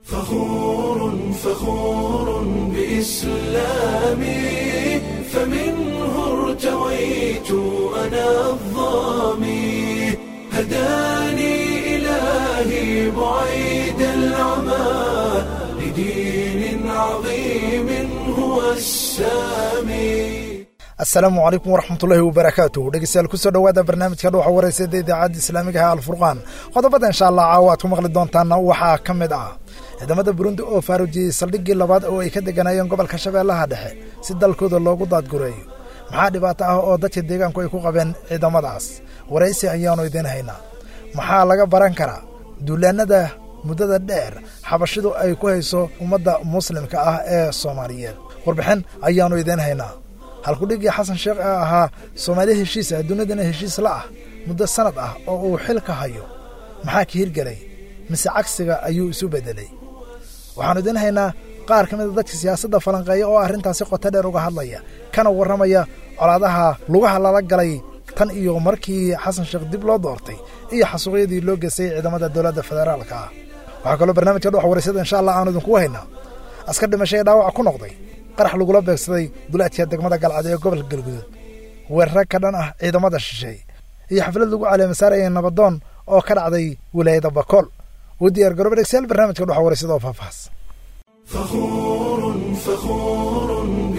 فخور فخور بإسلامي فمنه ارتويت أنا الظامي هداني إلهي بعيد العمى لدين عظيم هو السامي asalaamu calaykum waraxmatullaahi wabarakaatuh dhegeystayaal kusoo dhowaada barnaamijka dhuuxa wareysada idaacadda islaamiga ah alfurqaan qodobada insha allah caawa aad ku maqli doontaana waxaa ka mid ah ciidamada burundi oo faarujiyey saldhiggii labaad oo ay ka deganayeen gobolka shabeellaha dhexe si dalkooda loogu daadgureeyo maxaa dhibaato ah oo dadka deegaanku ay ku qabeen ciidamadaas waraysi ayaanu idiin haynaa maxaa laga baran karaa duulaanada muddada dheer xabashidu ay ku hayso ummadda muslimka ah ee soomaaliyeed warbixin ayaanu idiin haynaa halkudhigii xasan sheekh ee ahaa soomaali heshiis ah dunidana heshiis la ah muddo sanad ah oo uu xilka hayo maxaa ka hirgelay mise cagsiga ayuu isu beddelay waxaannu idiin haynaa qaar ka mida dadka siyaasadda falanqeeya oo arrintaasi qoto dheer uga hadlaya kana warramaya colaadaha lugaha lala galay tan iyo markii xasan sheekh dib loo doortay iyo xasuuqyadii loo geystay ciidamada dowladda federaalka ah waxaa kaloo barnaamijka dhuxa wareysada insha allah aanu idinku haynaa askar dhimashay ee dhaawaca ku noqday qarax lagula beegsaday duleedka degmada galcad ee gobolka galguduud weerara ka dhan ah ciidamada shisheey iyo xaflad lagu caleemasaarayay nabadoon oo ka dhacday wilaayada bakool u diyaar garooba dhegsayaal barnaamijka dhuxa wareysada oo faahfaahs فخور فخور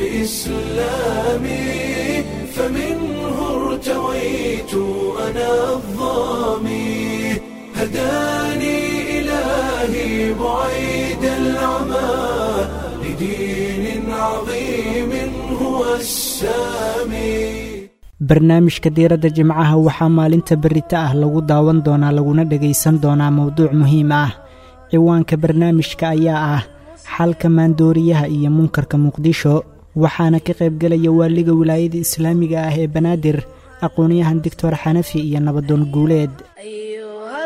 بإسلامي فمنه ارتويت أنا الظامي هداني إلهي بعيد العمى لدين عظيم هو السامي barnaamijka diiradda jimcaha waxaa maalinta berita ah lagu daawan doonaa laguna dhegaysan doonaa mowduuc muhiim ah ciwaanka barnaamijka ayaa ah xalka maandooriyaha iyo munkarka muqdisho waxaana ka qaybgelaya waaliga wilaayada islaamiga ah ee banaadir aqoonyahan doctor xanafi iyo nabadoon guuleed أيها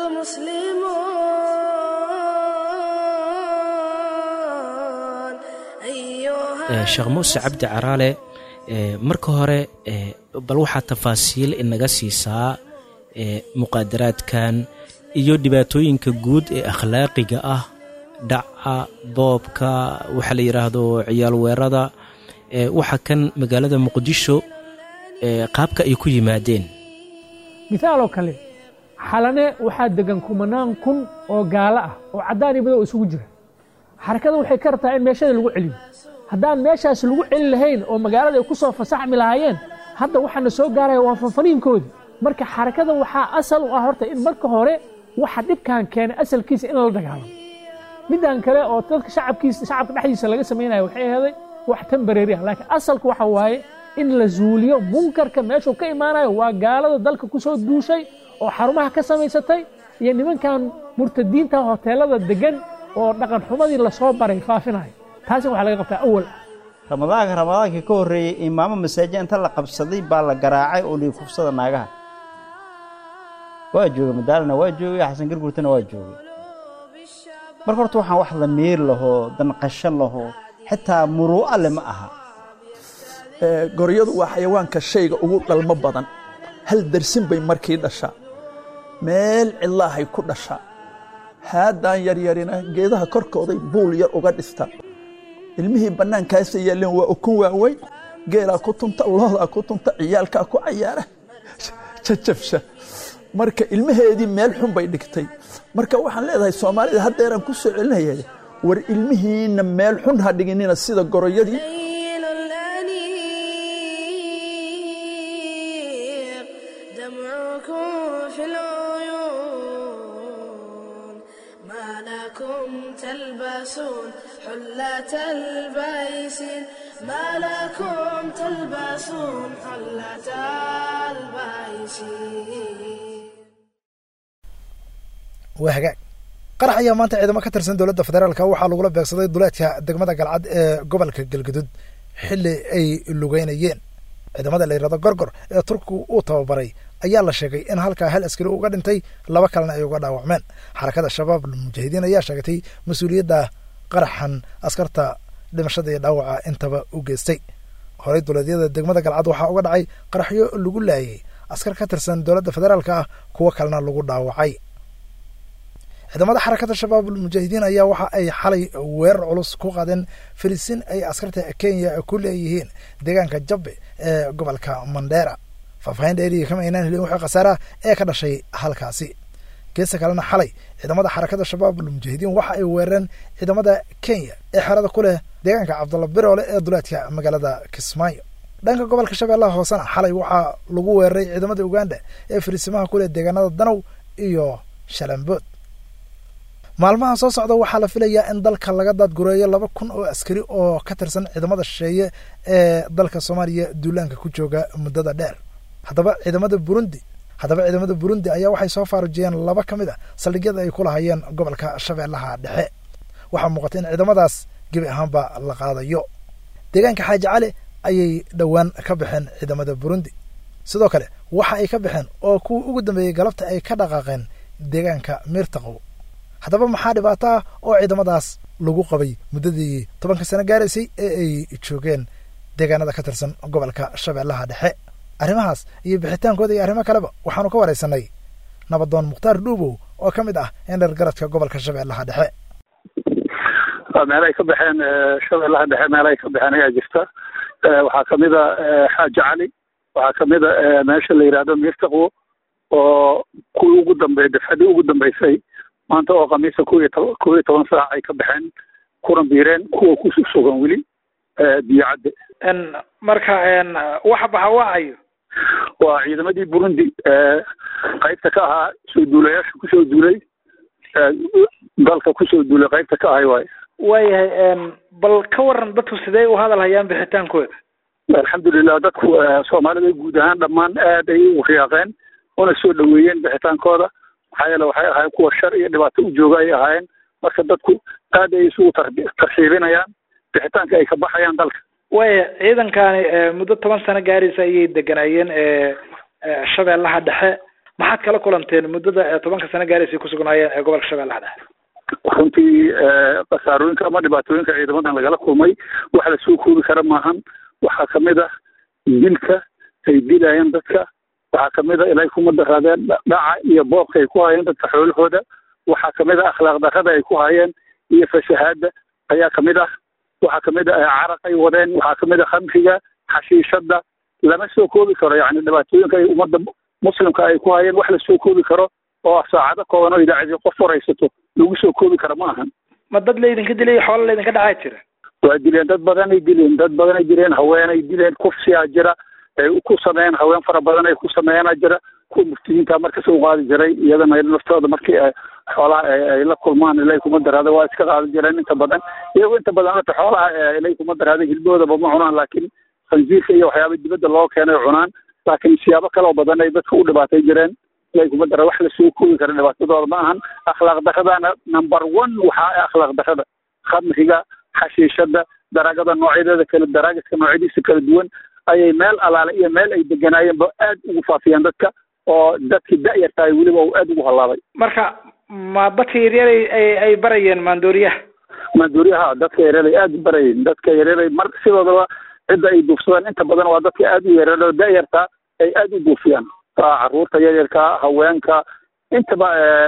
المسلمون sheekh muuse cabdi caraale marka hore bal waxaa tafaasiil inaga siisaa muqaadaraadkan iyo dhibaatooyinka guud ee akhlaaqiga ah dhaca boobka waxaa la yidhaahdo ciyaal weerada waxa kan magaalada muqdisho qaabka ay ku yimaadeen misaaloo kale xalane waxaa degan kumanaan kun oo gaalo ah oo caddaan iyo madow isugu jira xarakada waxay ka rabtaa in meeshada lagu celiyo haddaan meeshaas lagu celi lahayn oo magaalada ay ku soo fasaxmi lahaayeen hadda waxaana soo gaaraya waa fanfaniinkoodii marka xarakada waxaa asal u ah horta in marka hore waxa dhibkan keenay asalkiisa in la dagaalamo middan kale oo dadka shacabkiisa shacabka dhexdiisa laga samaynayo waxay aheeday wax tembareeri ah laakiin asalku waxa waaye in la zuuliyo munkarka meeshuu ka imaanayo waa gaalada dalka ku soo duushay oo xarumaha ka samaysatay iyo nimankan murtadiinta hoteelada degan oo dhaqan xumadii lasoo baray faafinayo taasi waxaa laga qabtaa awal ah ramadaanka ramadaankii ka horreeyey imaamo masaajid inta la qabsaday baa la garaacay oo liikufsada naagaha waa joogay madaalana waa joogay xasan gargurtana waa joogay marka horta waxaan wax damiir lahoo danqasho lahoo xitaa muruu'a le ma aha goryadu waa xayawaanka shayga ugu dhalmo badan hal darsin bay markii dhashaa meel cidlaahay ku dhashaa haadaan yaryarina geedaha korkooday buul yar uga dhistaa ilmihii bannaankaasa yaalleen waa ukun waaweyn geelaa ku tunta loodaa ku tunta ciyaalkaa ku cayaara jajabsha marka ilmaheedii meel xun bay dhigtay marka waxaan leedahay soomaalida haddeeraan ku soo celinaya war ilmihiinna meel xun ha dhiginina sida goroyadii ليل الأنيق دمعكم في العيون ما لكم تلبسون حلة البيسين ما لكم تلبسون حلة البيسين waa hagaag qarax ayaa maanta ciidamo ka tirsan dowladda federaalka waxaa lagula beegsaday duleedka degmada galcad ee gobolka galgudud xilli ay lugeynayeen ciidamada la yidhahdo gorgor ee turkigu uu tababaray ayaa la sheegay in halkaa hal askari uga dhintay laba kalena ay uga dhaawacmeen xarakada shabaab mujaahidiin ayaa sheegatay mas-uuliyadda qaraxan askarta dhimashada iyo dhaawaca intaba u geystay horey duleedyada degmada galcad waxaa uga dhacay qaraxyo lagu laayay askar ka tirsan dowladda federaalka ah kuwo kalena lagu dhaawacay ciidamada xarakada shabaabul mujaahidiin ayaa waxa ay xalay weerar culus ku qaadeen filisin ay askarta kenya ku leeyihiin deegaanka jabbe ee gobolka mandheera faahfaahin dheeriya kama aynaan helin wixii khasaaraha ee ka dhashay halkaasi geesta kalena xalay ciidamada xarakada shabaabul mujaahidiin waxa ay weerareen ciidamada kenya ee xerada ku leh deegaanka cabdulla biroole ee duleedka magaalada kismaayo dhanka gobolka shabeellaha hoosena xalay waxaa lagu weeraray ciidamada uganda ee fariisimaha ku leh deegaanada danow iyo shalambood maalmaha soo socda waxaa la filayaa in dalka laga daadgureeyo laba kun oo askari oo ka tirsan ciidamada shisheeye ee dalka soomaaliya duulaanka ku jooga muddada dheer haddaba ciidamada burundi haddaba ciidamada burundi ayaa waxay soo faarujiyeen laba ka mid a saldhigyada ay ku lahayeen gobolka shabeellaha dhexe waxaa muuqata in ciidamadaas gebi ahaanba la qaadayo deegaanka xaaji cali ayay dhowaan ka baxeen ciidamada burundi sidoo kale waxa ay ka baxeen oo kuwii ugu dambeeyey galabta ay ka dhaqaaqeen deegaanka miirtaqow haddaba maxaa dhibaato ah oo ciidamadaas lagu qabay muddadii tobanka sano gaaraysay ee ay joogeen deegaanada ka tirsan gobolka shabeellaha dhexe arrimahaas iyo bixitaankooda iyo arrimo kaleba waxaanu ka waraysanay nabadoon mukhtaar dhuubow oo ka mid ah indhar garadka gobolka shabeellaha dhexe meel ay ka baxeen shabeellaha dhexe meel ay ka baxeen ayaa jirta waxaa kamid a xaaji cali waxaa kamid a meesha la yidhahdo miirtaqwo oo kuwii ugu dambey dafcadii ugu dambeysay maanta oo khamiisa kuw iyo toban kow iyo toban saac ay ka baxeen kuna biireen kuwa ku sugan weli biyo cadde marka waxa baxa wacayo waa ciidamadii burundi qaybta ka ahaa soo duulayaasha kusoo duulay dalka kusoo duulay qaybta ka ahay waayo waayahay bal ka waran dadku sidee u hadal hayaan bixitaankooda alxamdulilah dadku soomaalida guud ahaan dhammaan aad ay u riyaaqeen una soo dhaweeyeen bixitaankooda maxaa yeele waxay ahaayeen kuwa shar iyo dhibaato u jooga ay ahaayeen marka dadku aad ay isugu tarxiibinayaan bixitaanka ay ka baxayaan dalka waaya ciidankani muddo toban sano gaaraysa ayay deganaayeen shabeellaha dhexe maxaad kala kulanteen muddada tobanka sano gaaraysa ay kusugnaayeen ee gobolka shabeellaha dhexe runtii khasaarooyinka ama dhibaatooyinka ciidamadan lagala kulmay wax la soo koobi kara maahan waxaa kamid ah dilka ay dilayeen dadka waxaa kamid a ilay kuma daraadeen dhaca iyo boobka ay ku hayeen dadka xoolahooda waxaa kamid a akhlaaq darrada ay ku hayeen iyo fasahaada ayaa kamid ah waxaa kamid a caraq ay wadeen waxaa kamid a khamriga xashiishada lama soo koobi karo yani dhibaatooyinka ay ummadda muslimka ay ku hayeen wax la soo koobi karo oo saacado kooban oo idaacadii qof waraysato lagu soo koobi karo ma ahan ma dad laydinka dilay xoolo laydinka dhacaa jira waa dileen dad badanay dileen dad badanay dileen haweenay dileen kufsiyaa jira ay ku sameeyeen haween fara badan ay ku sameeyanaa jira kuwa muftiyiinta markas u qaadi jiray iyadana naftooda markii xoolaha ay la kulmaan ilay kuma daraada waa iska qaadi jireen inta badan iyagoo inta badan hata xoolaha ilay kuma daraada hilboodaba ma cunaan laakiin khansiirka iyo waxyaaba dibadda loo keenay cunaan laakiin siyaabo kaloo badan ay dadka u dhibaatay jireen ilay kuma dara wax lasoo koobi kara dhibaatadooda ma ahan akhlaaq daradana number one waxaa akhlaaq darada khamriga xashiishada daraagada noocyadeeda kale daraagiska noocyadiisa kala duwan ayay meel alaale iyo meel ay deganaayeenba aad ugu faafiyeen dadka oo dadkii da-yartahay weliba uu aad ugu hallaabay marka ma dadka yaryar ay ay barayeen maandooriyaha maandooriyaha dadka yaryar ay aad u barayeen dadka yaryar ay mar sidoodaba cidda ay duufsadaan inta badan waa dadka aad u yaryar oo da-yarta ay aad u duufiyaan caruurta yaryarka haweenka intaba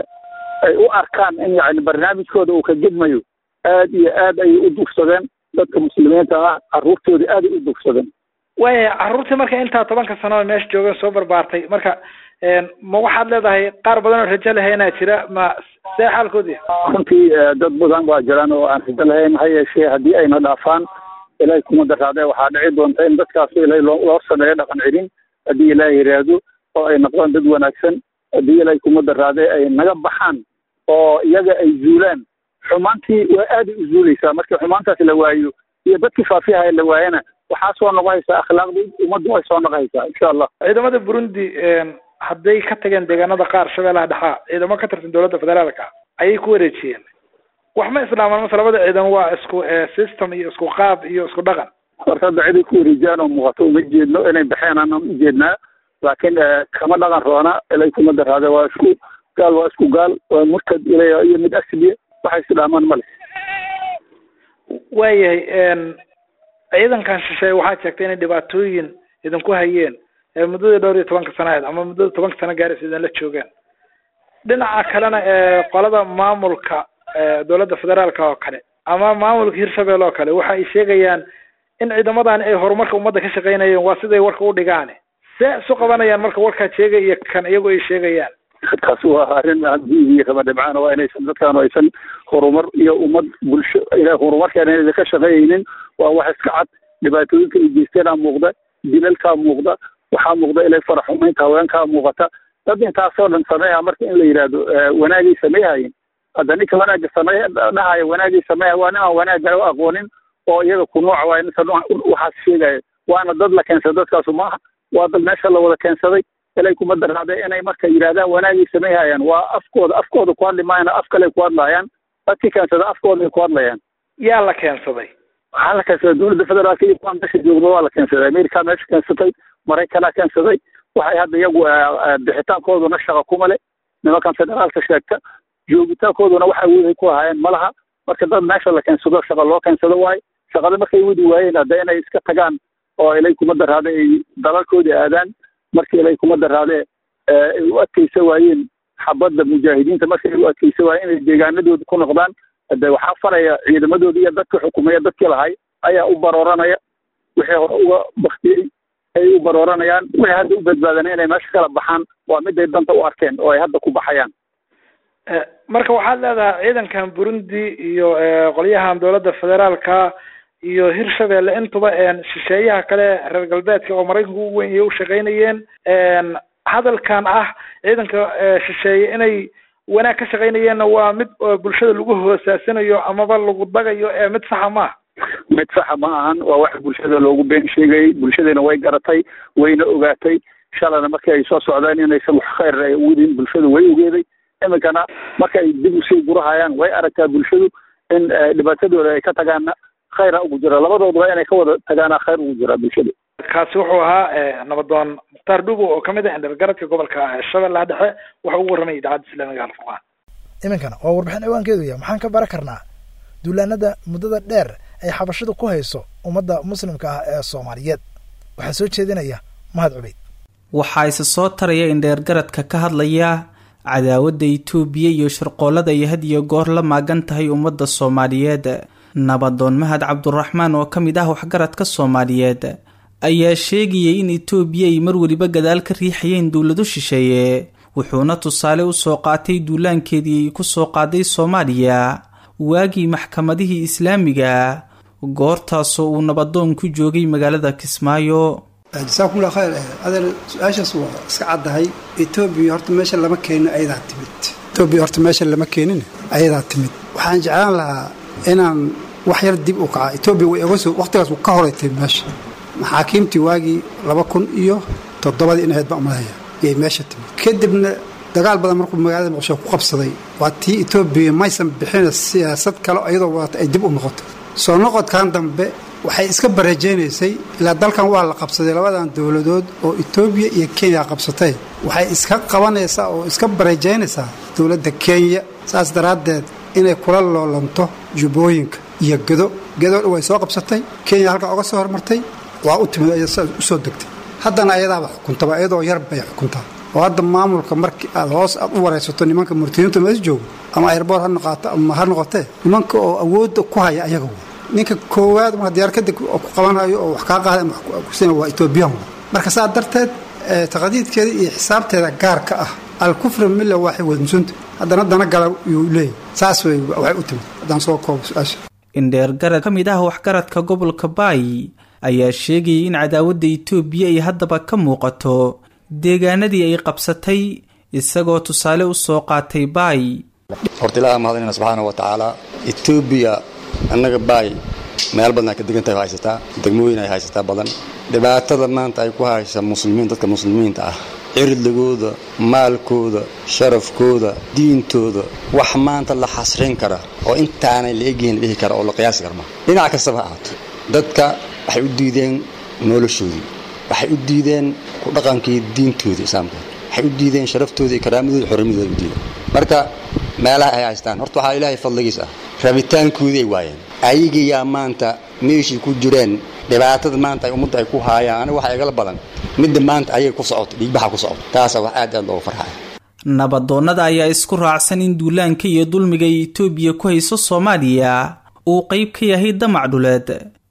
ay u arkaan in yani barnaamijkooda uu ka gedmayo aad iyo aad ayay u duufsadeen dadka muslimiinta ah caruurtoodii aad ay u duufsadeen waaya carruurtii marka intaa tobanka sano oo meesha joogeen soo barbaartay marka ma waxaad leedahay qaar badan oo rajo lahaynaa jira ma see xaalkoodii runtii dad badan baa jiraan oo aan rajo lahayn ha yeeshee haddii ayna dhaafaan ilaahay kuma daraadee waxaa dhici doonta in dadkaas ilaahay loo loo sameeyo dhaqan celin haddii ilaahay yiraahdo oo ay noqdaan dad wanaagsan haddii ilaahay kuma daraadee ay naga baxaan oo iyaga ay zuulaan xumaantii waa aaday u zuulaysaa markii xumaantaas la waayo iyo dadkii faafiyaha la waayana waxaa soo noqonaysaa akhlaaqdii ummaddu way soo noqonaysaa insha allah ciidamada burundi hadday ka tageen deegaanada qaar shabeellaha dhexaa ciidamo ka tirsan dowladda federaalka ayay ku wareejiyeen wax ma islaamaan mase labada ciidan waa isku system iyo isku qaab iyo isku dhaqan horta hadda ciday ku wareejiyaan oo muuqato uma jeedno inay baxeen aan ujeednaa laakiin kama dhaqan roona ilay kuma daraade waa isku gaal waa isku gaal waa murtad ilay iyo mid asliye waxay islaamaan male waayahay ciidankan shisheeye waxaad sheegtay inay dhibaatooyin idinku hayeen muddadii dhowr iyo tobanka sano ahayd ama muddada tobanka sano gaaraysa idan la joogaan dhinaca kalena ee qolada maamulka dowladda federaalka oo kale ama maamulka hirshabelle oo kale waxa ay sheegayaan in ciidamadan ay horumarka ummadda ka shaqaynayeen waa siday warka u dhigaan see isu qabanayaan marka warkaa sheegay iyo kan iyagu ay sheegayaan taasi waa arrin iyo kama dhibcaan waa inaysan dadkaan aysan horumar iyo ummad bulsho horumarkaan inaysan ka shaqeeyeynin waa wax iska cad dhibaatooyinka ay geysteenaa muuqda dilalkaa muuqda waxaa muuqda ilay faraxumaynta haweenkaa muuqata dad intaasoo dhan sameeya marka in la yidhaahdo wanaagay sameehayin hadda ninka wanaaga samey dhahaya wanaagay sameeya waa nin aan wanaaga u aqoonin oo iyaga ku nooca waa ninka waxaas sheegaya waana dad la keensada dadkaasu maaha waa dad meesha la wada keensaday ilay kuma daraade inay marka yidhahdaan wanaagay sameeyhayaan waa afkooda afkooda ku hadli maayana af kale ku hadlayaan dadkii keensada afkooda ay ku hadlayaan yaa la keensaday waxaa la keensaday dowladda federaalka iyo kuwaan meesha joogda waa la keensaday america meesha keensatay maraykanaa keensaday waxay hadda iyagu bixitaankooduna shaqa kuma le nimankan federaalka sheegta joogitaankooduna waxa wixii ku ahaayeen ma laha marka dad meesha la keensado shaqa loo keensado waaye shaqada markay wadi waayeen hadda inay iska tagaan oo ilay kuma daraade ay dalalkoodii aadaan markii ilay kuma daraade ay u adkaysa waayeen xabadda mujaahidiinta markii ay u adkaysa waayeen inay deegaanadooda ku noqdaan hade waxaa faraya ciidamadoodii iyo dadka xukumaya dadkii lahay ayaa u barooranaya wixii hore uga baktiyey ay u barooranayaan waxay hadda u badbaadana inay meesha kala baxaan waa miday danta u arkeen oo ay hadda ku baxayaan marka waxaad leedahay ciidankan burundi iyo qolyahan dowladda federaalka iyo hirshabelle intuba shisheeyaha kale reer galbeedka oo maraykanka ugu weyn iyo u shaqaynayeen hadalkan ah ciidanka shisheeye inay wanaag ka shaqaynayeenna waa mid bulshada lagu hoosaasinayo amaba lagu dagayo ee mid saxa maaha mid saxa ma ahan waa wax bulshada loogu been sheegayay bulshadana way garatay wayna ogaatay shalana markii ay soo socdeen inaysan wax khayr ay wadin bulshadu way ogeeday iminkana marka ay dib usii gurahayaan way aragtaa bulshadu in dhibaatadooda ay ka tagaana khayra ugu jira labadooduba inay ka wada tagaana khayr ugu jira bulshada kaasi wuxuu ahaa nabadoon mukhtaar dhugo oo kamid ah indhargaradka gobolka shabeellaha dhexe waxa ugu warramay idaacadda islaamiga alfurqaan iminkana waa warbixin ciwaankeedu yahay maxaan ka baran karnaa duulaanada muddada dheer ay xabashadu ku hayso ummadda muslimka ah ee soomaaliyeed waxaa soo jeedinaya mahad cubeyd waxaa isa soo taraya indheergaradka ka hadlaya cadaawadda itoobiya iyo shirqoolada ay had iyo goor la maagan tahay ummadda soomaaliyeed nabadoon mahad cabduraxmaan oo ka mid ah waxgaradka soomaaliyeed ayaa sheegayay in itoobiya ay mar weliba gadaal ka riixayeen dowlado shisheeye wuxuuna tusaale usoo qaatay duulaankeedii ay ku soo qaaday soomaaliya waagii maxkamadihii islaamiga goortaasoo uu nabadoon ku joogay magaalada kismaayo jasaakumullah khayr adeer su-aashaas waa iska caddahay etoobiya horta meesha lama keenin ayadaa timid etoobiya horta meesha lama keenin ayadaa timid waxaan jeclaan lahaa inaan wax yar dib u kaca etoobiya way oga soo waqtigaas ka horay meesha maxaakiimtii waagii laba kun iyo toddobadii inahayd baan umalaya yay meesha timid kadibna dagaal badan markuu magaalada muqdisho ku qabsaday waa tii etoobiya maysan bixina siyaasad kale iyadoo wadata ay dib u noqoto soo noqodkan dambe waxay iska barajaynaysay ilaa dalkan waa la qabsaday labadan dowladood oo etoobiya iyo kenya qabsatay waxay iska qabanaysaa oo iska barajaynaysaa dowladda kenya saas daraaddeed inay kula loolanto jubbooyinka iyo gedo gedo dhan way soo qabsatay kenya halkaa oga soo hormartay waa u timid ay u soo degtay haddana ayadaaba xukuntaba iyadoo yar bay xukuntaa oo hadda maamulka markii aad hoos aad u waraysato nimanka murtiniinta mees joogo ama ayrboor ha noqaato ama ha noqotee nimanka oo awoodda ku haya ayaga wey ninka koowaad marka diyaar kadib oo ku qabanhayo oo wax kaa qaaday ama kusina waa etoobiyan marka saa darteed taqdiidkeeda iyo xisaabteeda gaarka ah alkufra milla waaxid wadmusunta haddana dana gala yuu leeyahy saas wey waxay u timid haddaan soo koobo su-aasha indheergarad ka mid ah waxgaradka gobolka baay ayaa sheegayay in cadaawadda itoobiya ay haddaba ka muuqato deegaanadii ay qabsatay isagoo tusaale u soo qaatay baay horta ilaaha mahadinayna subxaana wa tacaala etoobiya annaga baay meel badan ay ka degan tahay haysataa degmooyin ay haysataa badan dhibaatada maanta ay ku haysa muslimiin dadka muslimiinta ah cirdigooda maalkooda sharafkooda diintooda wax maanta la xasrin kara oo intaanay la egyihin la dhihi kara oo la qiyaasi karma dhinac kastaba ha ahaato dadka waxay u diideen noloshoodii waxay u diideen ku dhaqankii diintoodii islaamka waxay u diideen sharaftooda iyo karaamadooda xorrimadooda u diideen marka meelaha ay haystaan horta waxaa ilaahay fadligiis ah rabitaankoodii ay waayeen ayagiyaa maanta meeshii ku jireen dhibaatada maanta ay ummadda ay ku haayaan aniga waxaa igala badan midda maanta ayay ku socoto dhiigbaxa ku socoto taasa wax aad aad loogu farxaya nabadoonnada ayaa isku raacsan in duulaanka iyo dulmiga ay etoobiya ku hayso soomaaliya uu qeyb ka yahay damac dhuleed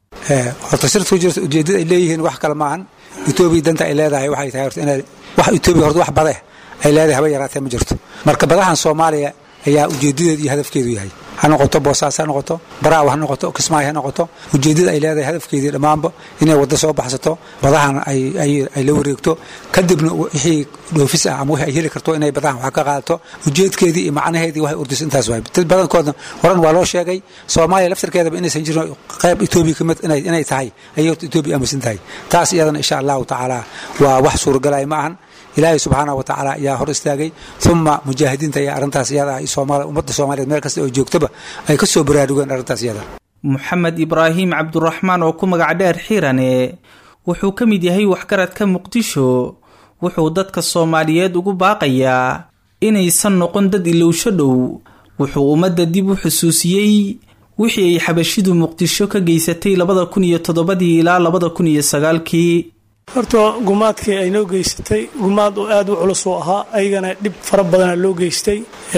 horta sirta ku jirta ujeeddada ay leeyihiin wax kale maahan etoobiya danta ay leedahay waxay tahay horta inay wax etoobiya horta wax bade ay leedahay haba yaraatee ma jirto marka badahan soomaaliya ayaa ujeeddadeedu iyo hadafkeedu yahay ha noqoto boosaas ha noqoto baraaw ha noqoto kismaayo ha noqoto ujeeddada ay leedahay hadafkeedii dhammaanba inay waddo soo baxsato badahan ay la wareegto kadibna wixii dhoofis ah ama wixii ay heli karto inay badahan wax ka qaadato ujeedkeedii iyo macnaheedii waxay urdisa intaas waay dad badankoodna horan waa loo sheegay soomaaliya laftarkeedaba inaysan jirin qayb etoobiya kamid inay tahay ayay horta etoobiya aaminsan tahay taas iyadana insha allahu tacaala waa wax suuragalaya ma ahan ilaahay subxaana wa tacaala ayaa hor istaagay uma mujaahidiinta ayaa arrintaas iyada ummadda soomaaliyeed meel kasta oo joogtaba ay ka soo baraarugeen arrintaas iyada moxamed ibraahim cabduraxmaan oo ku magac dheer xiirane wuxuu ka mid yahay waxgaradka muqdisho wuxuu dadka soomaaliyeed ugu baaqayaa inaysan noqon dad ilowsho dhow wuxuu ummadda dib u xusuusiyey wixii ay xabashidu muqdisho ka geysatay labada kun iyo toddobadii ilaa labada kun iyo sagaalkii horta gumaadkii ay noo geysatay gumaad oo aad u culus oo ahaa ayagana dhib fara badana loo geystay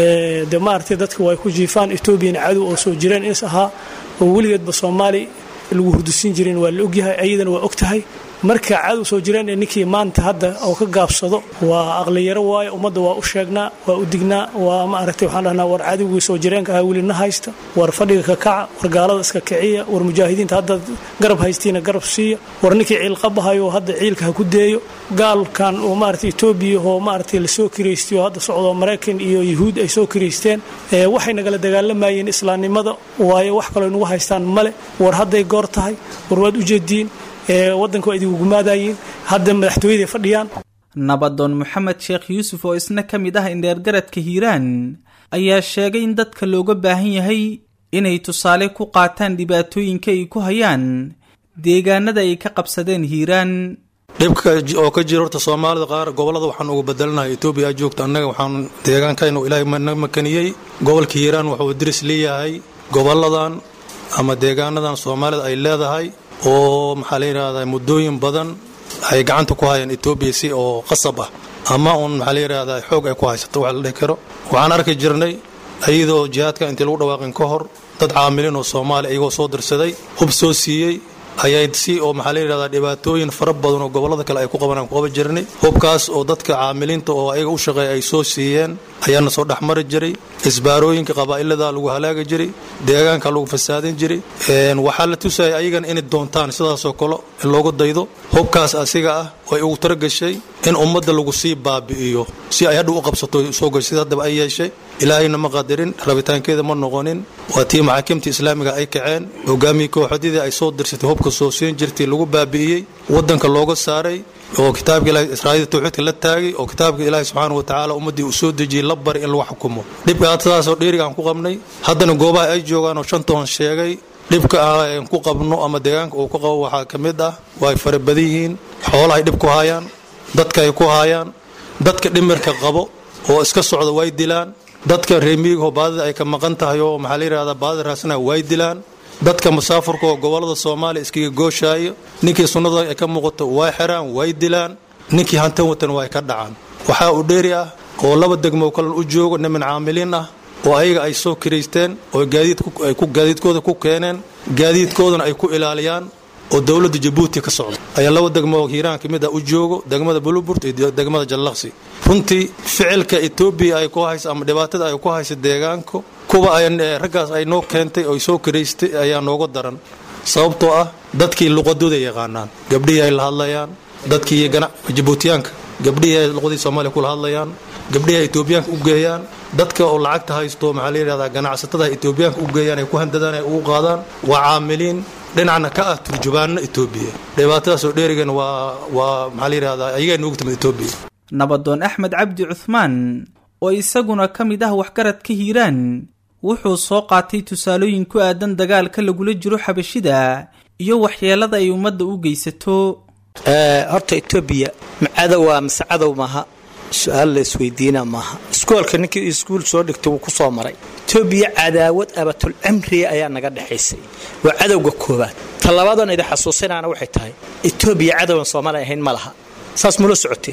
de maaragtay dadka way ku jiifaan etoobiyana cadow oo soo jireen is ahaa oo weligeedba soomaali lagu hurdusin jireen waa la ogyahay ayadana waa og tahay marka cadow soo jireen ee ninkii maanta hadda oo ka gaabsado waa aqliyaro waaye ummadda waa u sheegnaa waa u dignaa waa maaragtay waxaan dhahnaa war cadowgii soo jireenka ahaa welina haysta war fadhiga ka kaca war gaalada iska kiciya war mujaahidiinta hadda garab haystiina garab siiya war ninkii ciilqabahayo hadda ciilka ha ku deeyo gaalkan oo maaragtay etoobiya oo maaragtay lasoo kiraystiyo hadda socdo maraykan iyo yuhuud ay soo kiraysteen waxay nagala dagaalamayeen islaamnimada waayo wax kaloo nagu haystaan male war hadday goor tahay war waad u jeediin wadanka waa idigu gumaadayiin hadda madaxtooyaday fadhiyaan nabadoon moxamed sheekh yuusuf oo isna ka mid ah indheergaradka hiiraan ayaa sheegay in dadka looga baahan yahay inay tusaale ku qaataan dhibaatooyinka ay ku hayaan deegaanada ay ka qabsadeen hiiraan dhibka oo ka jira horta soomaalida qaar gobollada waxaan uga bedelanahay etoobiya joogta annaga waxaan deegaankaynu ilaahay na makaniyey gobolka hiiraan wuxuu diris leeyahay gobolladan ama deegaanadan soomaalida ay leedahay oo maxaa la yidhahdaa muddooyin badan ay gacanta ku hayaan etoobiya si oo qasab ah ama uun maxaa la yidhahdaa xoog ay ku haysato wax la dhihi karo waxaan arki jirnay iyadoo jihaadka intii lagu dhawaaqin ka hor dad caamiliin oo soomaaliya iyagoo soo dirsaday hub soo siiyey ayay si oo maxaa la yidhahdaa dhibaatooyin fara badan oo gobollada kale ay ku qabanaan ku qaban jirnay hubkaas oo dadka caamiliinta oo ayaga u shaqeeya ay soo siiyeen ayaana soo dhexmari jiray isbaarooyinka qabaa'ilada lagu halaagi jiray deegaanka lagu fasaadin jiray waxaa la tusaya ayagana inay doontaan sidaasoo kale in loogu daydo hubkaas asiga ah oo ay ugu talagashay in ummadda lagu sii baabi'iyo si ay hadha u qabsato soo gashay sida haddaba ay yeeshay ilaahayna ma qadarin rabitaankeeda ma noqonin waa tii maxaakiimta islaamiga ay kaceen hogaamiyii kooxadidii ay soo dirsatay hubka soo siin jirtay lagu baabi'iyey waddanka looga saaray oo kitaabka ilahi israa'iil tawxiidka la taagay oo kitaabka ilaahi subxaana wa tacaala ummaddii uu soo dejiyey la bari in lagu xukumo dhibka sidaasoo dheeriga aan ku qabnay haddana goobaha ay joogaan oo shantoon sheegay dhibka aan ku qabno ama deegaanka uu ku qabo waxaa ka mid ah waa ay fara badan yihiin xoolahay dhib ku haayaan dadka ay ku haayaan dadka dhimirka qabo oo iska socda way dilaan dadka reemiigahoo baadida ay ka maqan tahay oo maxaa la yidhahdaa baadida raasana way dilaan dadka musaafurka oo gobollada soomaaliya iskaga gooshaayo ninkii sunnada ay ka muuqato way xiraan way dilaan ninkii hantan watan way ka dhacaan waxaa uu dheeri ah oo laba degmo kalen u joogo niman caamiliin ah oo ayaga ay soo kiraysteen oo gaadiidkooda ku keeneen gaadiidkoodana ay ku ilaaliyaan oo dowladda jabuuti ka socda ayaa laba degmo hiiraan ka mid ah u joogo degmada buluburt iyo degmada jallaqsi runtii ficilka etoobiya ay ku haysa ama dhibaatada ay ku haysa deegaanka kuwa raggaas ay noo keentay oo soo kiraystay ayaa nooga daran sababtoo ah dadkii luqadooda yaqaanaan gabdhihii ay la hadlayaan dadkii jabuutiyaanka gabdhihii ay luqadii soomaaliya kula hadlayaan gabdhihii ay etoobiyaanka u geeyaan dadka oo lacagta haysto maxaa la yidhahdaa ganacsatada etoobiyaanka u geeyaan ay ku handadaan ay ugu qaadaan waa caamiliin dhinacna ka ah turjubaanno etoobiya dhibaatadaasoo dheerigan waa waa maxaa la yidhahdaa ayagaa noogu timid etoobiya nabadoon axmed cabdi cuhmaan oo isaguna ka mid ah waxgaradka hiiraan wuxuu soo qaatay tusaalooyin ku aadan dagaalka lagula jiro xabashida iyo waxyeelada ay ummadda u geysato horta etoobiya cadowa mise cadow maaha su-aal la isweydiina maaha iskoolka ninkii iskuul soo dhigtay wuu ku soo maray etoobiya cadaawad abatul cimriya ayaa naga dhexaysay waa cadowga koowaad talabaadan idin xasuusinaana waxay tahay etoobiya cadowgan soomaaliya ahayn ma laha saas mula socoteen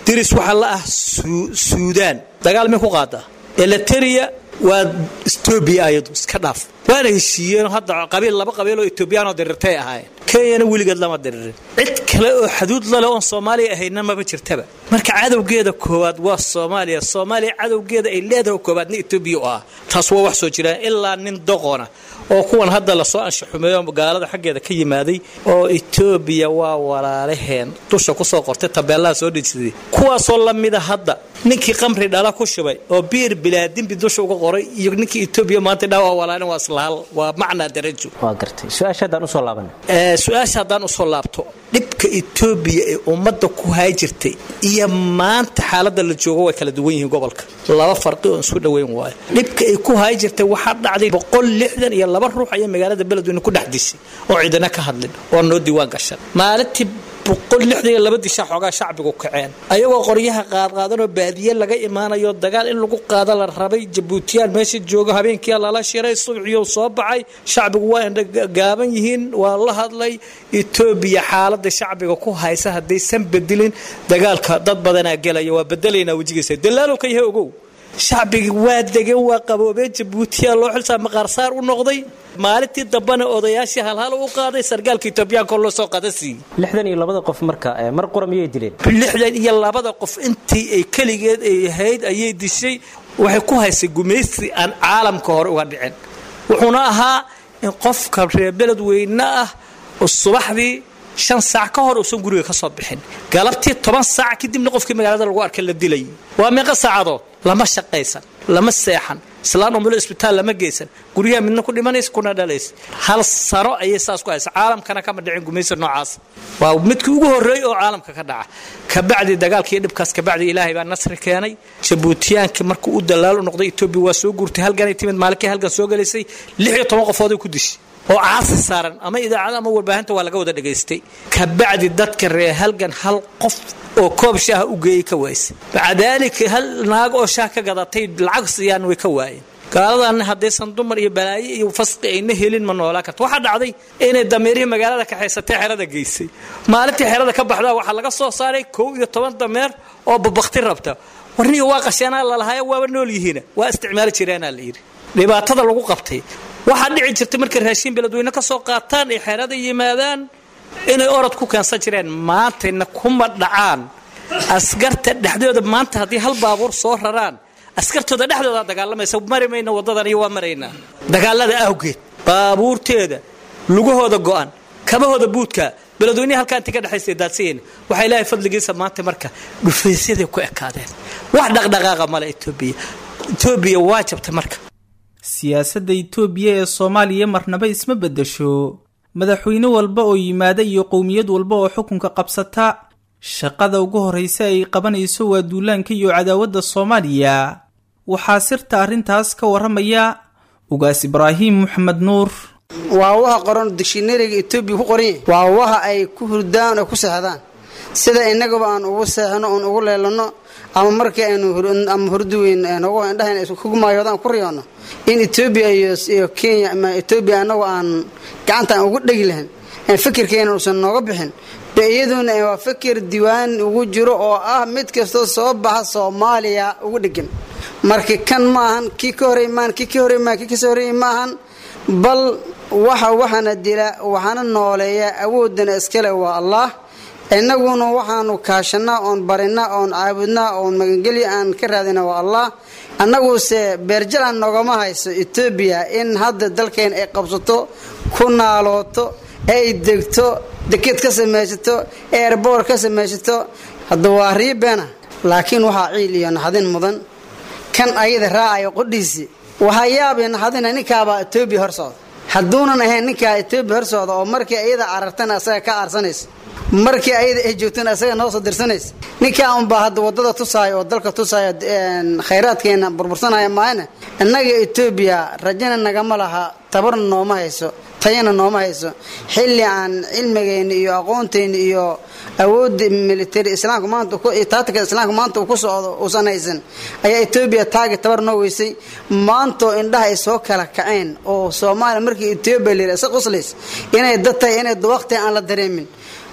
diris waxaa la ah suudaan dagaal may ku qaadaa eliteria waa etoobiya ayadu iska dhaaf waana heshiiyeenoo hadda qabiil laba qabiiloo etoobiyaanoo dirirtay ahaayeen kenyana weligeed lama diririn cid kale oo xaduud lale oon soomaaliya ahayna maba jirtaba marka cadowgeeda koowaad waa soomaaliya soomaaliya cadowgeeda ay leedahay koowaadna etoobiya u ah taas waa wax soo jiraan ilaa nin doqona oo kuwan hadda lasoo anshaxumeeyo gaalada xaggeeda ka yimaaday oo etoobiya waa walaalaheen dusha kusoo qortay tabeellaha soo dhejisaday kuwaasoo lamida hadda ninkii qamri dhala ku shubay oo biir bilaadimbi dusha uga qoray iyo ninkii etoobiya maanta dhaa waa walaalin waa islahal waa macnaa darajo waa gartay su-aasha haddaan usoo laaban su-aasha haddaan usoo laabto dhibka etoobiya ee ummadda ku hay jirtay iyo maanta xaaladda la joogo way kala duwan yihiin gobolka laba farqi oo isku dhoweyn waayo dhibka ay ku hay jirtay waxaa dhacday boqol lixdan iyo laba ruux ayaa magaalada beledweyne ku dhex dishay oo ciidana ka hadlin oo noo diiwaan gashan maalintii boqol lixdan iyo laba dishaa xoogaa shacbigu kaceen ayagoo qoryaha qaadqaadanoo baadiye laga imaanayo dagaal in lagu qaado la rabay jabuutiyaan meesha joogo habeenkia lala shiray subxiyo soo baxay shacbigu waa indhagaaban yihiin waa la hadlay etoobiya xaalada shacbiga ku haysa haddaysan bedelin dagaalka dad badanaa gelaya waa bedelaynaa wejigiisa dalaalow ka yahay ogow shacbigii waa degeen waa qaboobeen jabuutiya loo xilsaa maqaarsaar u noqday maalintii dambana odayaashii halhal u qaaday sargaalka etoobiyaanka loo soo qada siiyey lixdan iyo labada qof marka mar qura miyay dileen lixdan iyo labada qof intii ay keligeed ay ahayd ayay dishay waxay ku haysay gumaysi aan caalamka hore uga dhicin wuxuuna ahaa in qofka reer beled weyne ah oo subaxdii shan saac ka hor uusan guriga ka soo bixin galabtii toban saac kadibna qofkii magaalada lagu arkay la dilay waa meeqa saacadood lama shaqaysan lama seexan islaan umulo isbitaal lama geysan guryaha midna ku dhimanaysa kuna dhalaysa hal sano ayay saas ku haysa caalamkana kama dhicin gumaysi noocaas waa midkii ugu horreeyey oo caalamka ka dhaca kabacdi dagaalkii dhibkaas kabacdi ilaahay baa nasri keenay jabuutiyaankii markuu u dalaal u noqday etoobiya waa soo guurtay halganay timid maalinkii halgan soo gelaysay lix iyo toban qofooday ku dishay oo caasi saaran ama idaacada ama warbaahinta waa laga wada dhagaystay kabacdi dadka reer halgan hal qof oo koob shaaha u geeyey ka waaysa maca daalika hal naag oo shaah ka gadatay lacag siiyaan way ka waayeen gaaladan haddaysan dumar iyo balaayo iyo fasqi ayna helin ma noolaa karto waxaa dhacday inay dameerihii magaalada kaxaysatay xerada geysay maalintii xerada ka baxdaa waxaa laga soo saaray kow iyo toban dameer oo babakti rabta warniga waa qasheenaa lalahaaya waaba nool yihiina waa isticmaali jireenaa la yidhi dhibaatada lagu qabtay waxaa dhici jirtay markay raashiin beledweyne ka soo qaataan ay xeerada yimaadaan inay orod ku keensan jireen maantayna kuma dhacaan askarta dhexdooda maanta haddii hal baabuur soo raraan askartooda dhexdooda dagaalamaysa mari mayna wadadan iyo waa maraynaa dagaalada awgeed baabuurteeda lugahooda go-an kabahooda buudka beledweynehi halkaa intii ka dhexaysa daadsiyeyn waxaa ilaahay fadligiisa maanta marka dhufaysyada ku ekaadeen wax dhaqdhaqaaqa male etoobiya etoobiya waa jabtay marka siyaasadda itoobiya ee soomaaliya marnaba isma beddesho madaxweyne walba oo yimaada iyo qowmiyad walba oo xukunka qabsata shaqada ugu horraysa ay qabanayso waa duulaanka iyo cadaawadda soomaaliya waxaa sirta arrintaas ka warramaya ugaas ibraahim maxamed nuur waa waha qoran dishinariga etoobiya ku qoran yahay waa waha ay ku hurdaan oo ku seexdaan sida inagaba aan ugu seexno oon ugu leelano ama markii aynu ama hurduweyn nagu indhahan kugumaayooda aan ku riyoonno in etoobiya iyo kenya ama etoobiya annagu aan gacanta aan ugu dhegi lahayn fikirkeena uusan nooga bixin be iyaduna waa fikir diiwaan ugu jiro oo ah mid kastoo soo baxa soomaaliya ugu dhegan marka kan ma ahan kii ka horey maahan kii ka horey maahan kii kasoo horey maahan bal waxa waxaana dila waxaana nooleeya awoodana iskale waa allah inaguna waxaanu kaashanaa oon barinaa oon caabudnaa oon magangelya aan ka raadina waa allah annaguse beerjalan noogama hayso etoobiya in hadda dalkeena ay qabsato ku naalooto ay degto deked ka samaysato eerboor ka samaysato hadda waa riibeena laakiin waxaa ciil iyo naxdin mudan kan ayada raacayo qodhiisi waxaa yaabay naxdina ninkaabaa etoobiya hor socda hadduunan ahayn ninkaa etoobiya hor socda oo markii ayada carartana asaga ka aarsanaysa markii ayada ay joogtana asaga noo soo dirsanaysa ninkaa unbaa hadda wadada tusaaya oo dalka tusaaya khayraadkeena burbursanaya maayna innaga etoobiya rajana nagama laha tabarna nooma hayso tayana nooma hayso xilli aan cilmigeenna iyo aqoonteenna iyo awoodda military islaamka maanta taatika islaamka maanta uu ku socdo uusan haysan ayaa etoobiya taagi tabar noo weysay maantoo indhaha ay soo kala kaceen oo soomaaliya markii etoobiya la isa quslays inay dad tahay inay waqti aan la dareemin